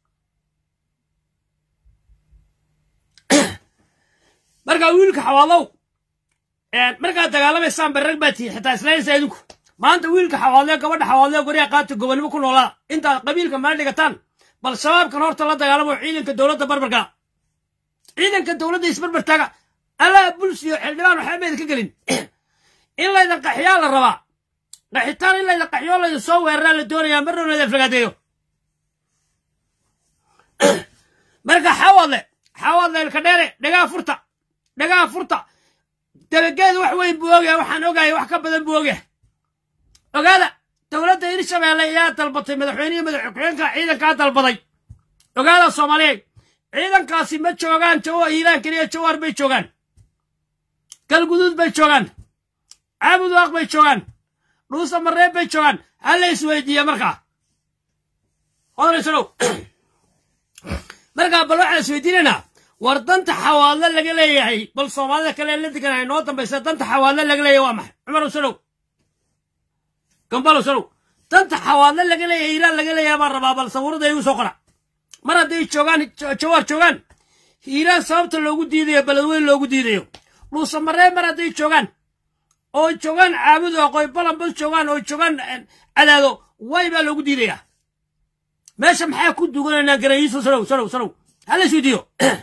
markaa wiilka xawaalow markaad dagaalamaysaan barrag baa tihi xitaa islaynaysa idinku maanta wiilka xawaadlee gabadha xawaadlee goryaa qaata gobonnimo ku noolaa intaad qabiilka mala dhigataan bal shabaabkan horta la dagaalamo ciidanka dowladda barbarkaa ciidanka dowladda isbarbar taaga alaa bulsiyo xildhibaan waxba maydan ka gelin in laydan qaxiyaa la rabaa qaxitaan in laydan qaxiyoo laydan soo weeraraa la doonayaa marna laydan flagaadeeyo marka xawaadle xawaadle ilka dheere dhagaa furta dhagaa furta dabageeda wax weyn buu ogyahay waxaan ogahay wax ka badan buu ogyahay ogaada dowladda hirshabeelle ayaa dalbatay madaxweynihii madaxku-xigeenka ciidankaa dalbaday ogaada soomaaliyeed ciidankaasi ma joogaan jawa hiiraan keliya jawaar bay joogaan galguduud bay joogaan caabudaaq bay joogaan dhuusa mareeb bay joogaan hala isweydiiya markaa odaysanow markaa bal waxaan isweydiinaynaa war danta xawaadle laga leeyahay bal soomaalida kale la deganay noo dambaysa danta xawaadle laga leeyahay waa maxay cumar usanow gambal usanow danta xawaadle laga leeyahay hiiraan laga leeyahay baan rabaa bal sawirada igu soo qora mar hadday joogaan jawaar joogaan hiiraan sababta loogu diidayo beledweyn loogu diidayo dhuusamaree mar hadday joogaan oo joogaan caabudu aqooy balanbad joogaan oo joogaan cadaado way baa loogu diidayaa meesha maxaa ku duganaynaa garayiiso sanow sanow sanow hala isweydiiyo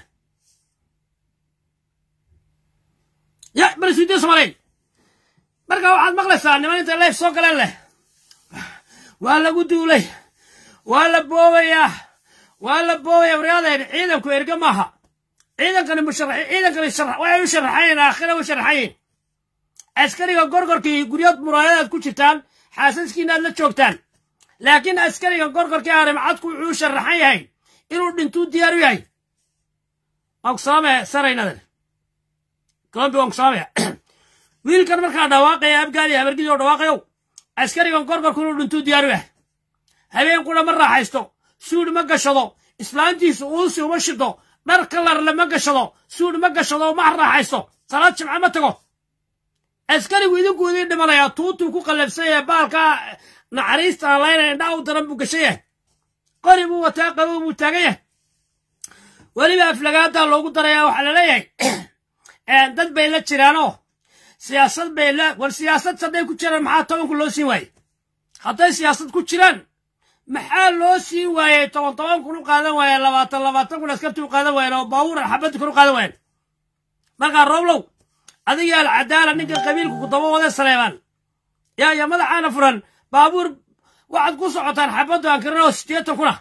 ya bal isweydiiyo soomaaliyeed marka waxaad maqlaysaa niman inta leef soo galeen leh waa lagu duulay waa la boobayaa waa la boobaya waryaadeen ciidanku erge maaha ciidankani musharax ciidankani waxay u sharaxayeen aakhira u sharaxayeen askariga gorgorkii guryood muraayadaad ku jirtaan xaasaskiina aad la joogtaan laakiin askariga gorgorkii arimcadku wuxuu u sharaxan yahay inuu dhintuu diyaar u yahay waan ku salaamaya saraynadan colombi waan ku salaamaya wiilkan markaa dhawaaqaya abgaali habargidii oo dhawaaqayow askarigan gorgorku inuu dhintuu diyaar u yahay habeenkuna ma raaxaysto suudh ma gashado islaantiisu uusi uma shido dhar kalarle ma gashado suudh ma gashado ma raaxaysto salaad jimca ma tago askarigu idinku idiin dhimanayaa tuutuu ku qallabsan yahay baalkaa naxariista aan laynaya indhaa u daran buu gashan yahay qori buu wataa qabow buu taagan yahay weliba aflagaadaa loogu darayaa waxaa la leeyahay dad bay la jiraanoo siyaasad bay la war siyaasad hadday ku jiraan maxaa tobanku loo siin waayey hadday siyaasad ku jiraan maxaa loo siin waayey toban toban kun u qaadan waayeen labaatan labaatan kun askartii u qaadan waayeen oo baabuur xabaddi kun u qaadan waayeen markaa rooblow adiga alcadaala ninka qabiilku ku daba wada saleebaan yaa iyo madaxaana furan baabuur waxaad ku socotaan xabaddu aan karin oo sideetan kuna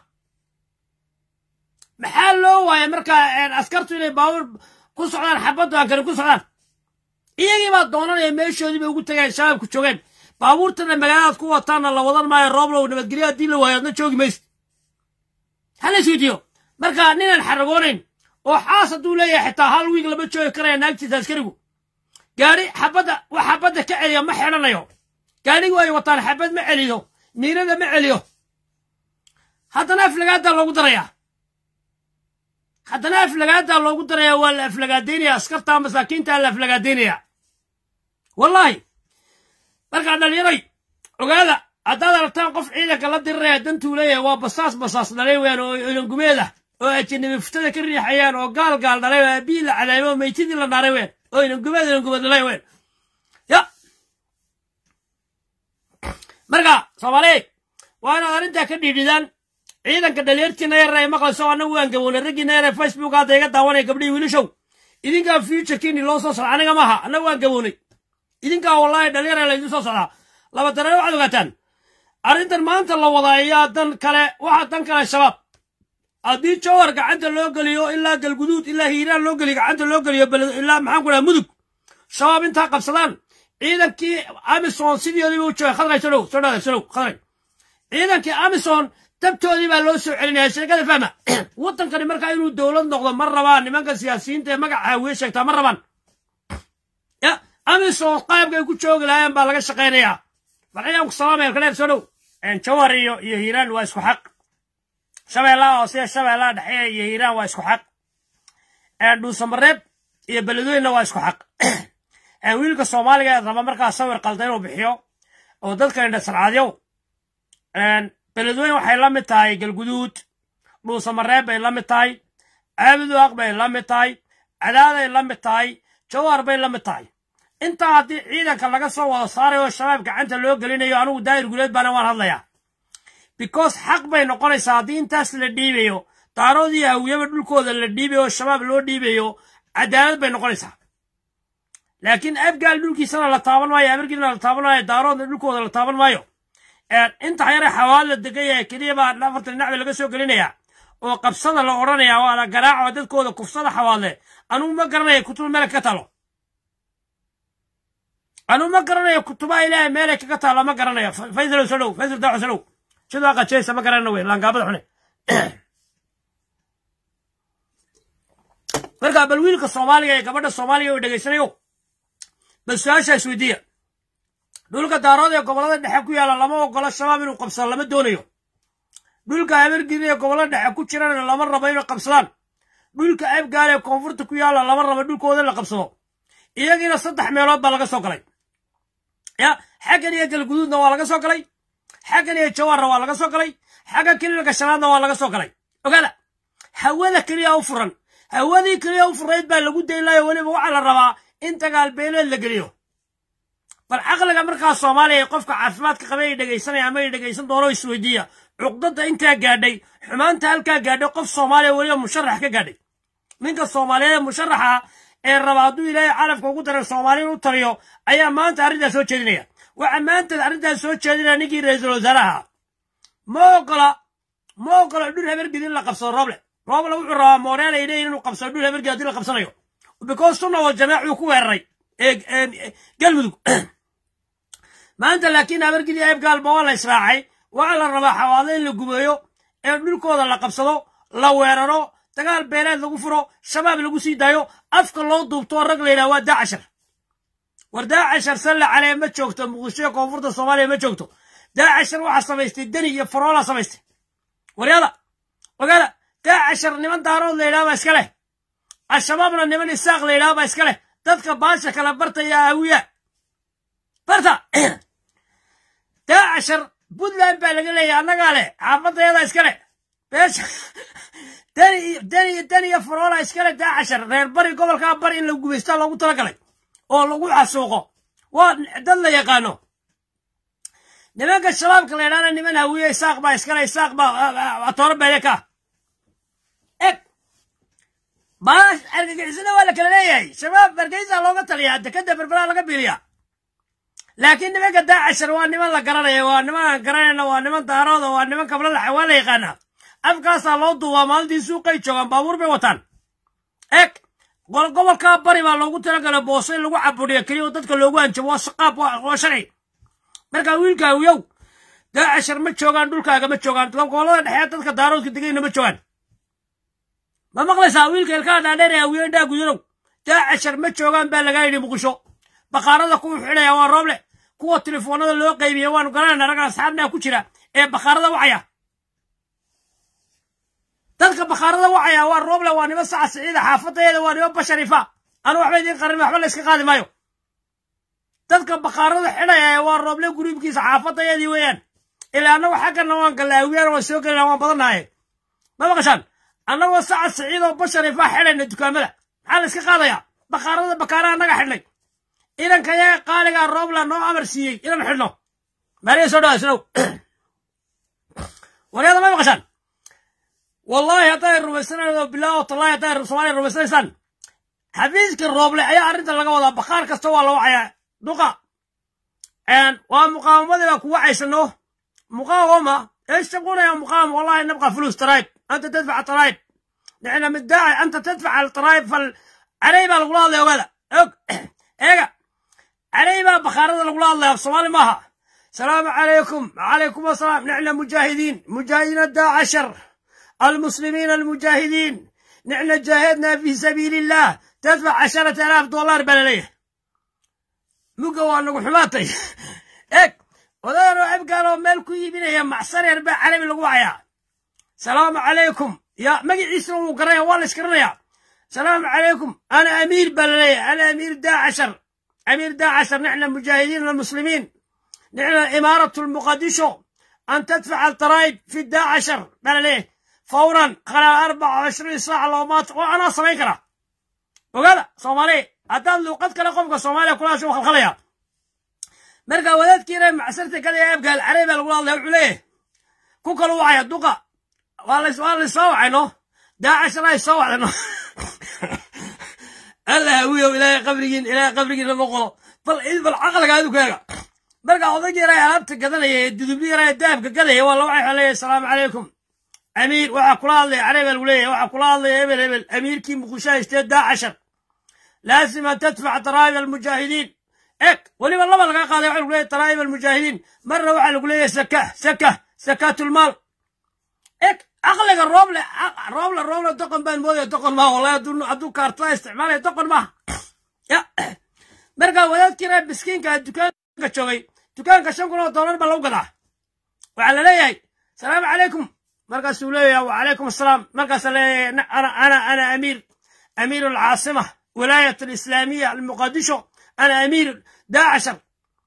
maxaa loo waayay markaa askartu inay baabuur ku socdaan xabaddu aan karin ku socdaan iyagii baa doonanaya meeshoodii bay ugu tagayeen shabaabku joogeen baabuurtana magaaladaad ku wataanna la wadan maayo rooblow nabadgelyo haddii la waayo adna joogi maysid hala isweydiiyo marka ninaan xaragoonayn oo xaas hadduu leeyahay xitaa hal wiig lama joogi karaya naagtiisa askarigu gaari xabadda wax xabadda ka celiya ma xidhanayo gaadhigu ay wataan xabad ma celiyo miirada ma celiyo haddana aflagaadaa loogu darayaa haddana aflagaadaa loogu darayaa waa la aflagaadaynaya askarta masaakiintaa la aflagaadaynaya wallaahi markaa dhallinyaray ogaada haddaad aragtaan qof ciidanka la diriraya dantuu leeyahay waa basaas basaas dhalay weyaan oo ilangumeed ah oo ajanabi fuftada ka riixayaan oo gaal gaal dhalay oo aabihii la cadaymay oo meytidii la naaray weyaan oo ilangumeed ilangumeed dhalay weyaan ya marka soomaaliyeed waa inaad arrintaa ka dhiidhidaan ciidanka dhalinyartiina yar ay maqlayso annagu waan gabownay raggiina yar ee facebook hadda iga daawanaya gabdhihii wiilashow idinkaa futurekiini loo soo socda aniga maaha annagu waan gabownay idinkaa wallaahi dhalinyara laydin soo socdaa laba dareen waxaad ogaataan arrintan maanta la wadaa ayaa dan kale waxaa dan kale shabaab haddii jowhar gacanta loo geliyo ilaa galguduud ilaa hiiraan loo geliyo gacanta loo geliyo ilaa maxaan ku dhaha mudug shabaab intaa qabsadaan ciidankii amison sidoodiiba u joogay khadray solow soo dhaada solow khadray ciidankii amison dabtoodii baa loo soo celinaya sheekada fahma waddankani markaa inuu dowlad noqdo ma rabaan nimanka siyaasiyiinta ee magaca haawiye sheegtaa ma rabaan ya amison qaabkay ku joogi lahaayeen baa laga shaqaynayaa farxiyaan ku salaamaya kaleer soo dhow jawhar iyo iyo hiiraan waa isku xaq shabeellaha hoose shabeellaha dhexe iyo hiiraan waa isku xaq dhuusamareeb iyo beledweynna waa isku xaq wiilka soomaaliga ee raba markaa sawir qalda inuu bixiyo oo dadka indhasarcaadyow beledweyn waxay la mid tahay galguduud dhuusamareeb bay la mid tahay caabuduaq bay la mid tahay cadaaday la mid tahay jawhar bay la mid tahay intaa haddii ciidanka laga soo wada saarayo oo shabaab gacanta loo gelinayo anugu daa'ir guleed baana waan hadlayaa because xaq bay noqonaysaa haddii intaas la dhiibayo daaroodii hawiyaba dhulkooda la dhiibayo oo shabaab loo dhiibayo cadaalad bay noqonaysaa laakiin abgaal dhulkiisana la taaban maayo abargiina la taaban maayo daaroodna dhulkooda la taaban maayo inta yare xawaal la degan yahay keliya baa afartan dhinac laga soo gelinayaa oo qabsada la odhanayaa waa la garaaco dadkooda kufsada xawaadle anugu ma garanaya kutuba meel ka talo anugu ma garanayo kutubaha ilaahay meelay kaga taalo ma garanayo faysal soo dhow faysal daaco soo dhow sidoo qajeysa ma garanayno wey laangaabada xune marka bal wiilka soomaaliga ee gabadha soomaaliga oo dhegaysanayo bal su-aasha isweydiiya dhulka daarood ee gobollada dhexe ku yaalla lama ogolo shabaab inuu qabsado lama doonayo dhulka habargiri ee gobollada dhexe ku jirana lama rabo inay qabsadaan dhulka abgaal ee koonfurta ku yaalla lama rabo dhulkooda la qabsado iyagiina saddex meelood baa laga soo galay ya xaggan iyo galguduudna waa laga soo galay xaggan iyo jawaarna waa laga soo galay xagga kililka shanaadna waa laga soo galay ogaada hawada keliya u furan hawadii keliya u furayd baa lagu daylayo weliba waxaa la rabaa in dagaal beeleed la geliyo bal caqliga markaa soomaaliya qofka caafimaadka qaba ay dhegaysanaya ama ay dhegaysan doono isweydiiya cuqdada intaa gaadhay xumaanta halkaa gaadhay qof soomaaliya weliba musharax ka gaadhay ninka soomaaliyeed ee musharaxa ee raba hadduu ilaahay calafka ugu daray soomaali in u taliyo ayaa maanta arrintaas soo jeedinaya waxaa maanta arrintaas soo jeedinaya ninkii ra-iisul wasaaraha ma ogola ma ogola dhul habargid in la qabsado rooble rooble wuxuu rabaa mooreel ay leeyihin inuu qabsado dhul habargid haddii la qabsanayo because sunna wal jamaac uu ku weeraray galmudug maanta laakiin habargid iyo eebgaalba waa la israacay waxaa la rabaa xawaado in la gumeeyo ee dhulkooda la qabsado la weeraro dagaal beeleed lagu furo shabaab lagu sii daayo afka loo duubto rag la yidhaha waa daacashar war daacashar salle calee ma joogto muqdishoe koonfurta soomaaliya ma joogto daacashar waxaa samaystay deni iyo faroolaa samaystay waryada ogaada daacashar niman daarood la yidhaha baa iska leh al-shabaabna niman isaaq la yidhaha baa iska leh dadka baasha kala barta iyo aawiya barta daacashar puntland baa laga leeyahay annagaa leh xaafadayada iska leh beesha deni iyo faroola iskale daacashar reer bari gobolkaa bari in la gubaystaa loogu talagalay oo lagu xasuuqo waa dad la yaqaano nimanka shabaabka la yidhahna niman hawiye isaaq baa iskale isaaq baa atooro beele ka eg baash argagixisada waa la kala leeyahay shabaab hargeysa looga taliyaa dekada berberaa laga biiliyaa laakiin nimanka daacashar waa niman la garanaya waa niman aan garanayna waa niman daarooda waa niman kablalaxa waa la yaqaanaa afkaasaa loo duubaa maalintii suuqay joogaan baabuur bay wataan eg gobolkaa bari baa loogu talagalay boose in lagu caburiyo keliya oo dadka loogu hanjabo waa saqaab waa sharci markaa wiilkaawiyow daacashar ma joogaan dhulkaaga ma joogaan gobolada dhexee dadka daaroodka degayna ma joogaan ma maqlaysaa wiilka ilkaa dhaadheer ee hawiye indhaa gudurow daacashar ma joogaan baa lagaa yidhi muqdisho bakhaarada kuwa xidhaya waa rooble kuwa telefoonada loo qaybiya waanu garanayna ragga asxaabnaa ku jira ee bakhaarada wacaya dadka bakhaarada wacaya waa rooble waa nimo saca siciida xaafadeeda waa nimo basharifa anu waxba idiin qarin waxba la iska qaadi maayo dadka bakhaarada xidhaya waa rooble guriibkiisa xaafadeedii weeyaan ilaa annagu xaggana waan galaawiyaan waan soo gelina waan badannahay ma maqashaan annagoo saca siciid oo basharifa xidhayna dukaamada maxaa la iska qaadayaa bakhaarada bakaaraha annaga xidhnay idanka yaga qaaligaa roobla noo amar siiyey inaan xidhno maariya soo dhawaasnow waryada ma maqashaan والله هتاي رمسنا بالله والله هتاي سومالي رمسنا سن حفيزك الروبلي أي أرنت لقى وضع بخار كستوى لو عيا دقا ان ومقاومة ذا كوا عيسنو مقاومة ايش تقول يا مقاومة والله نبغى فلوس ترايب انت تدفع ترايب نحن مدعي انت تدفع الترايب فال عليبا الغلاظ يا ولد ايقا عليبا بخار الغلاظ يا صومالي ماها السلام عليكم وعليكم السلام نحن مجاهدين مجاهدين الداعشر المسلمين المجاهدين نحن جاهدنا في سبيل الله تدفع عشرة آلاف دولار بلاليه مقوى نقول حماتي اك وذا عب قالوا مالكو يبين يا معصر يربع علي القوايا سلام عليكم يا مقي عيسى وقرية والله اسكرنيا سلام عليكم انا امير بلاليه انا امير داعشر امير داعشر نحن مجاهدين المسلمين نحن امارة المقدشو ان تدفع الضرائب في الداعشر بلاليه فورا خلال 24 ساعة لو مات وأنا سمين كرا وقال صومالي هدان لو قد كلا قفك صوماليا كلها شو خلخليا مرقا ولاد كيرا معسرتي كذا يبقى العريبة الأولى الله عليه كوكا لو وعي الدقة والله والله يسوع عنه داعش لا يسوع عنه الله هوي إلى قبرين إلى قبرين لما قلوا بل بالعقل قاعدوا كذا مرقا وضيق يراي ألابت كذا يدبلي يراي داب كذا والله وعي عليه السلام عليكم أمير waxaa kula hadlaya carabi lagu leeyahay waxaa kula hadlaya hebel hebel amiirkii muqdisho haystee daacashar laasim an tadfac daraa'ib almujaahidiin eg weliba laba laga qaaday waxaa lagu leeyahay daraa'ib almujaahidiin marna waxaa lagu leeyahay saka saka sakaatulmaal eg caqliga rooble rooble rooble doqon baan moodaya doqon maaha wallahi hadduu hadduu kaartada isticmaalaya doqon maaha ya marka wadaadkiina miskiinka dukaanka joogay dukaanka shan kun oo doolar baa lagu gadaa waxaa la leeyahay salaamu calaykum مركز ليه وعليكم السلام مركز ليه أنا أنا أنا أمير أمير العاصمة ولاية الإسلامية المقدشة أنا أمير داعشر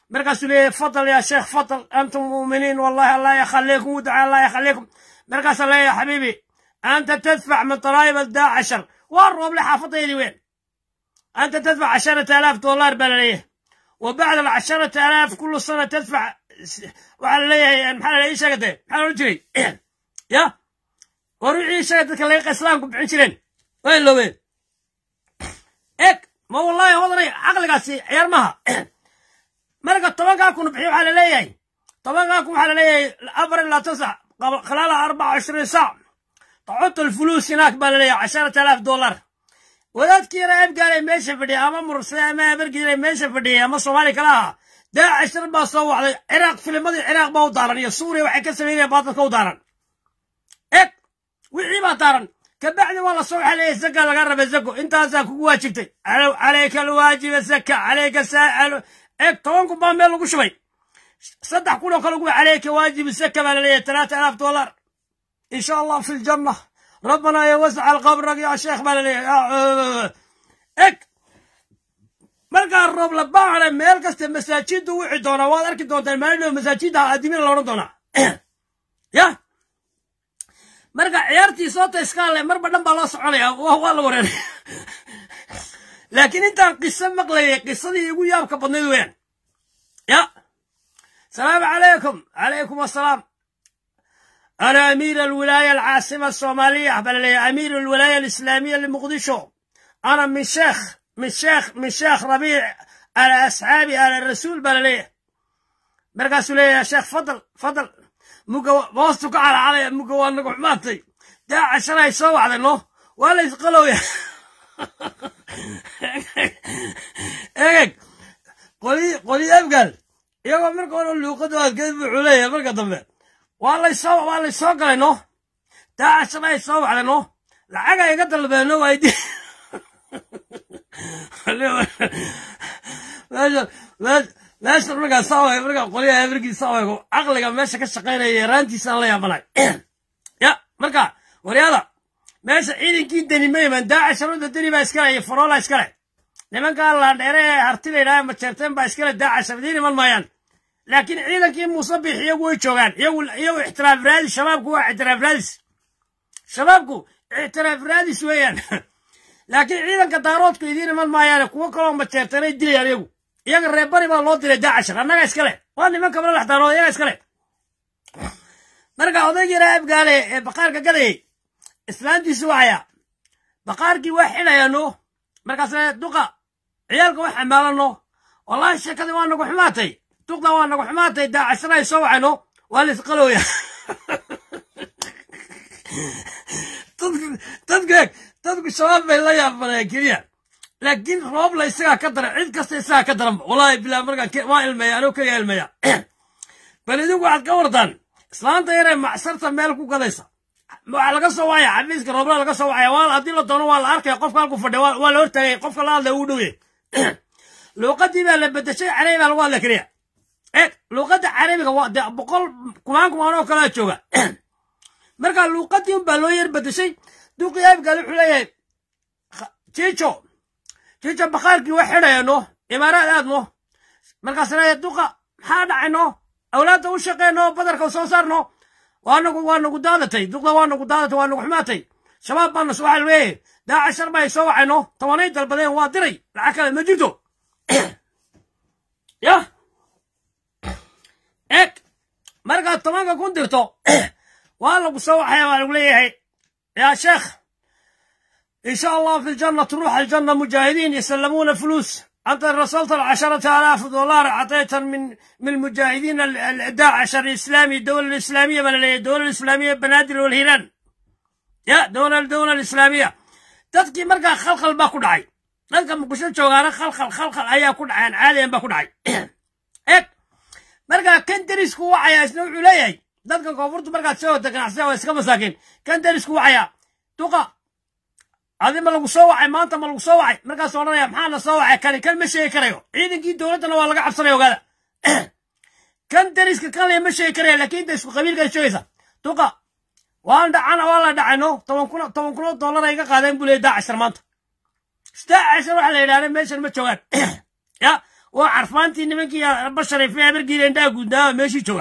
markaasuu leeyahay fadal yaa sheekh fadal antum muuminiin wallahi allah yakhaliikum ودعاء allah yakhaliikum markaasaa leeyahay xabiibi anta tadfac min daraa'ib aldaa cashar waa rooble xaafadeydii weyn أنت تدفع عشرة آلاف دولار بلاليه وبعد العشرة آلاف كل سنة تدفع وعلى ليه محل أي شغلة محل رجلي يا وروحي شغلة كلا إسلامكم بعشرين وين لو وين إك ما والله وضري عقلك أسي عيار مها مرقة طبقا كون بحيو على ليه طبقا كون على ليه الأبر لا تسع قبل خلال 24 ساعة تعطوا الفلوس هناك بلاليه 10000 دولار wadaadkii raab gaalay meesha fadhiya ama mursade ama abargiilay meesha fadhiyay ama soomaali kala aha daacishar baa soo wacday ciraaq filimadii ciraaq baa u daaran iyo suuriya waxay ka sameynayaan baadalka u daaran eg wixii baa daaran kabacdi waa la soo waxaa leeyahay zaka laga raba zako intaasaa kugu waajibtay calayka alwaajiba zaka calayka saa'al eg toban kun baa meel lagu shubay saddex kun oo kale ugu calayka waajibu zaka baa la leeyahay talaata alaaf dollar in sha allah fi ljanna ربنا يوسع القبر يا شيخ مالي اك markaa roob la baacna meel kasta masaajiddu wici doonaa waad arki doontaan maalin masaajidda aadimiin la odhan doonaa ya marka ciyaartii soota iskaale marba dhan baa loo soconaya waa la wareeray laakiin intaan qiso maqlayay qisadii igu yaabka badnayd weeyaan ya salaamu calaykum calaykum assalaam أنا أمير الولاية العاصمة الصومالية بل أمير الولاية الإسلامية لمقدشو أنا من شيخ من شيخ من شيخ ربيع على أصحابي على الرسول بل ليه مرقاسوا لي يا شيخ فضل فضل مقو بوستك على علي مقو أنك ماتي دا عشان يسوى على الله ولا يسقلوا يا إيه قولي قولي أبقل يا مرقوا اللي قدوا كيف عليا مرقا ضمن waa laysoo waa laysoo galay no daacashana ay soo wacday no lacaga iga dalbeeno waydi meesha meesha markaa saaway markaa qolyaha ebergii saawaygo caqliga meesha ka shaqaynaya yaraantiisaan la yaabanay ya marka waryaada meesha ciidankii deni ma iman daacasharada deni baa iskale iyo faroola iskale nimankaa laandheere ee hartida idhaha majeerteen baa iskale daacashar iman maayaan laakiin ciidankii muusabix iyagu way joogaan iyagu iyagu ixtiraaf raadis shabaabku waa ixtiraaf raadis shabaabku ixtiraaf raadis weeyaan laakiin ciidanka daaroodku idiin iman maayaane kuwo kaloo majeertanay dilayaan iyagu iyaga reerbari baa loo diray daacashar annaga iskale waa nimanka madax daarood iyaga iskale marka odaygii raabgaale ee baqaarka gadayay islaantiisu waxaya baqaarkii waa xidhayaano markaasna duqa ciyaalka wax xamaalano wallahi sheekadii waa nagu xumaatay duqda waa nagu xumaatay daacashana ay soo wacayno waa la isqalooya dadku dadku shabaab bay la yaabanayaan keliya laakiin roobla isagaa ka daran cid kasta isagaa ka daranba wallahi bilaa markaa waa ilmeeya anoo keliya ilmeeya bal idinku waxaad ka wartaan islaanta yaree macsarta meel ku gadaysa waxaa laga soo wacaya xafiiska roobla laga soo wacaya waa haddii la doono waa la arkaya qofka halku fadhiya waa la hortaagay qofka la hadlaya uu dhowye luuqadii baa la bedeshay carabi baa lagu hadla keliya eeg luuqadda carabiga waa de boqol kumaan kumaan oo kalaa jooga marka luuqadii un baa loo yar bedeshay duqii abgaal wuxuu leeyahay jiijo jiijo bakhaarkii wax xidhaya no imaaraad aad no markaas leeyahay duqa maxaa dhacay no awlaadda u shaqeyno badarka soo saarno waa nagu waa nagu daadatay duqda waa nagu daadatay waa nagu xumaatay shabaab baana waxaa leeyahay daacashar baa ay soo wacayno tobanay dalbadeen waa diray lacag kale ma jirto yah eg markaad tobanka kun dirto waa lagu soo waxaya waa lagu leeyahay yaa sheekh in sha allah fi ljanna تروح الجنة مجاهدين يسلمون فلوس أنت رسلت العشرة آلاف دولار أعطيتا من من المجاهدين الداعش الإسلامي الدولة الإسلامية من الدولة الإسلامية بنادر والهيران يا دولة الدولة الإسلامية تذكي مرقى خلخل با كدعي dadka muqdisho joogaana khalkhal khalkhal ayaa ku dhaceen caadiyan baa ku dhacay eg markaa kan derisku wacaya isna wuxuu leeyahay dadka koonfurtu markaad soo wata ganacsiya waa iska masaakiin kan derisku wacaya duqa adi ma lagu soo wacay maanta ma lagu soo wacay markaas odhanaya maxaana soo wacay kani kan ma sheegi karayo ciidankii dowladdana waa laga cabsanaya ogaada kan deriska kan le ma sheegi karaya laakiin inta isku qabiilkaad sheegaysa duqa waan dhacana waa la dhacay no toban kun toban kun oo dollar ay ga qaadeen buu leeyahy daacashar maanta daacashar waxa la yidhahda meeshan ma joogaan ya waa carfaantii nimankii basharayfe habargiila indhaha guudnaa meeshii jooga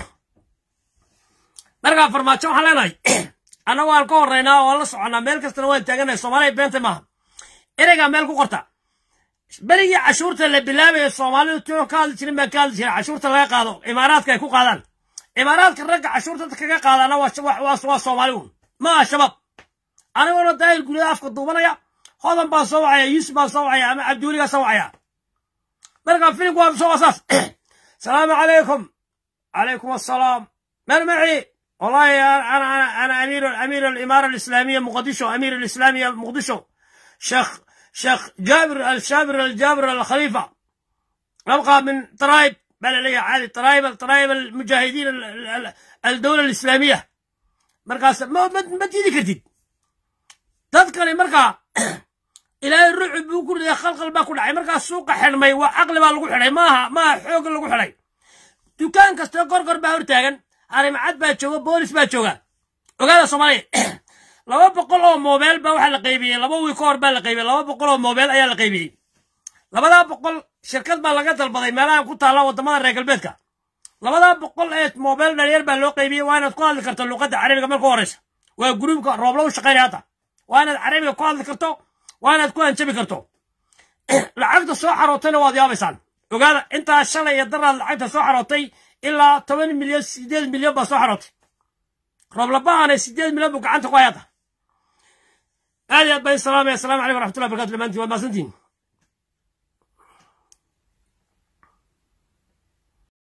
markaa farmaajo waxaan leenahay annagu waan ka horraynaa oo la soconnaa meel kastana waan taaganahay soomaaliya beenta maaha ereygaa meel ku qorta berigii cashuurta la bilaabayo soomaalidu tio ka hadli jirin baa ka hadli jira cashuurta laga qaado imaaraadka ay ku qaadaan imaaraadka ragga cashuurta kaga qaadaana waa soomaali un ma aha shabaab aniguna daahir guryada afka duubanaya hodan baan soo wacaya yuusuf baan soo wacaya ama cabdiweligaa soo wacaya marka filimku waa soo asaas salaamu calaykum calaykum assalaam meel maci والله انا انا انا امير امير الاماره الاسلاميه مقدشو امير الاسلاميه مقدشو شيخ شيخ جابر الشابر الجابر الخليفه ابقى من طرايب بلديه عادي طرايب طرايب المجاهدين الدوله الاسلاميه مركز ما ما تجي كرتيد تذكري مركا الى الرعب بكل يا خلق البا كل عي مركا السوق حرمي وعقل با لغو خداي ما ما خوق لغو خداي دكان كاستو قرقر با هرتاغن arrimacad baa jooga boolis baa jooga ogaada soomaaliya laba boqol oo moobeel baa waxaa la qaybiyey laba wiil ka hor baa la qaybiyey laba boqol oo moobeel ayaa la qaybiyey labadaa boqol shirkad baa laga dalbaday meelahan ku taalla waddamada reer galbeedka labadaa boqol ee moobeel dhalinyar baa loo qaybiyey waa inaad ku hadli karto luuqadda carabiga marka horeysa waa gruubka roobla u shaqaynaya hadda waa inaad carabiga ku hadli karto waa inaad ku hanjabi karto lacagta soo xarootayna waad yaabaysaan ogaada intaa shalay iyo daraad lacagta soo xarootay ilaa toban milyan sideed milyan baa soo xarootay rooblabahana sideed milyan buu gacanta ku hayata aad iyo aad baa salaamaya assalamu calaykum waraxmatullahi barakatu dhammaantiin waa maasantiin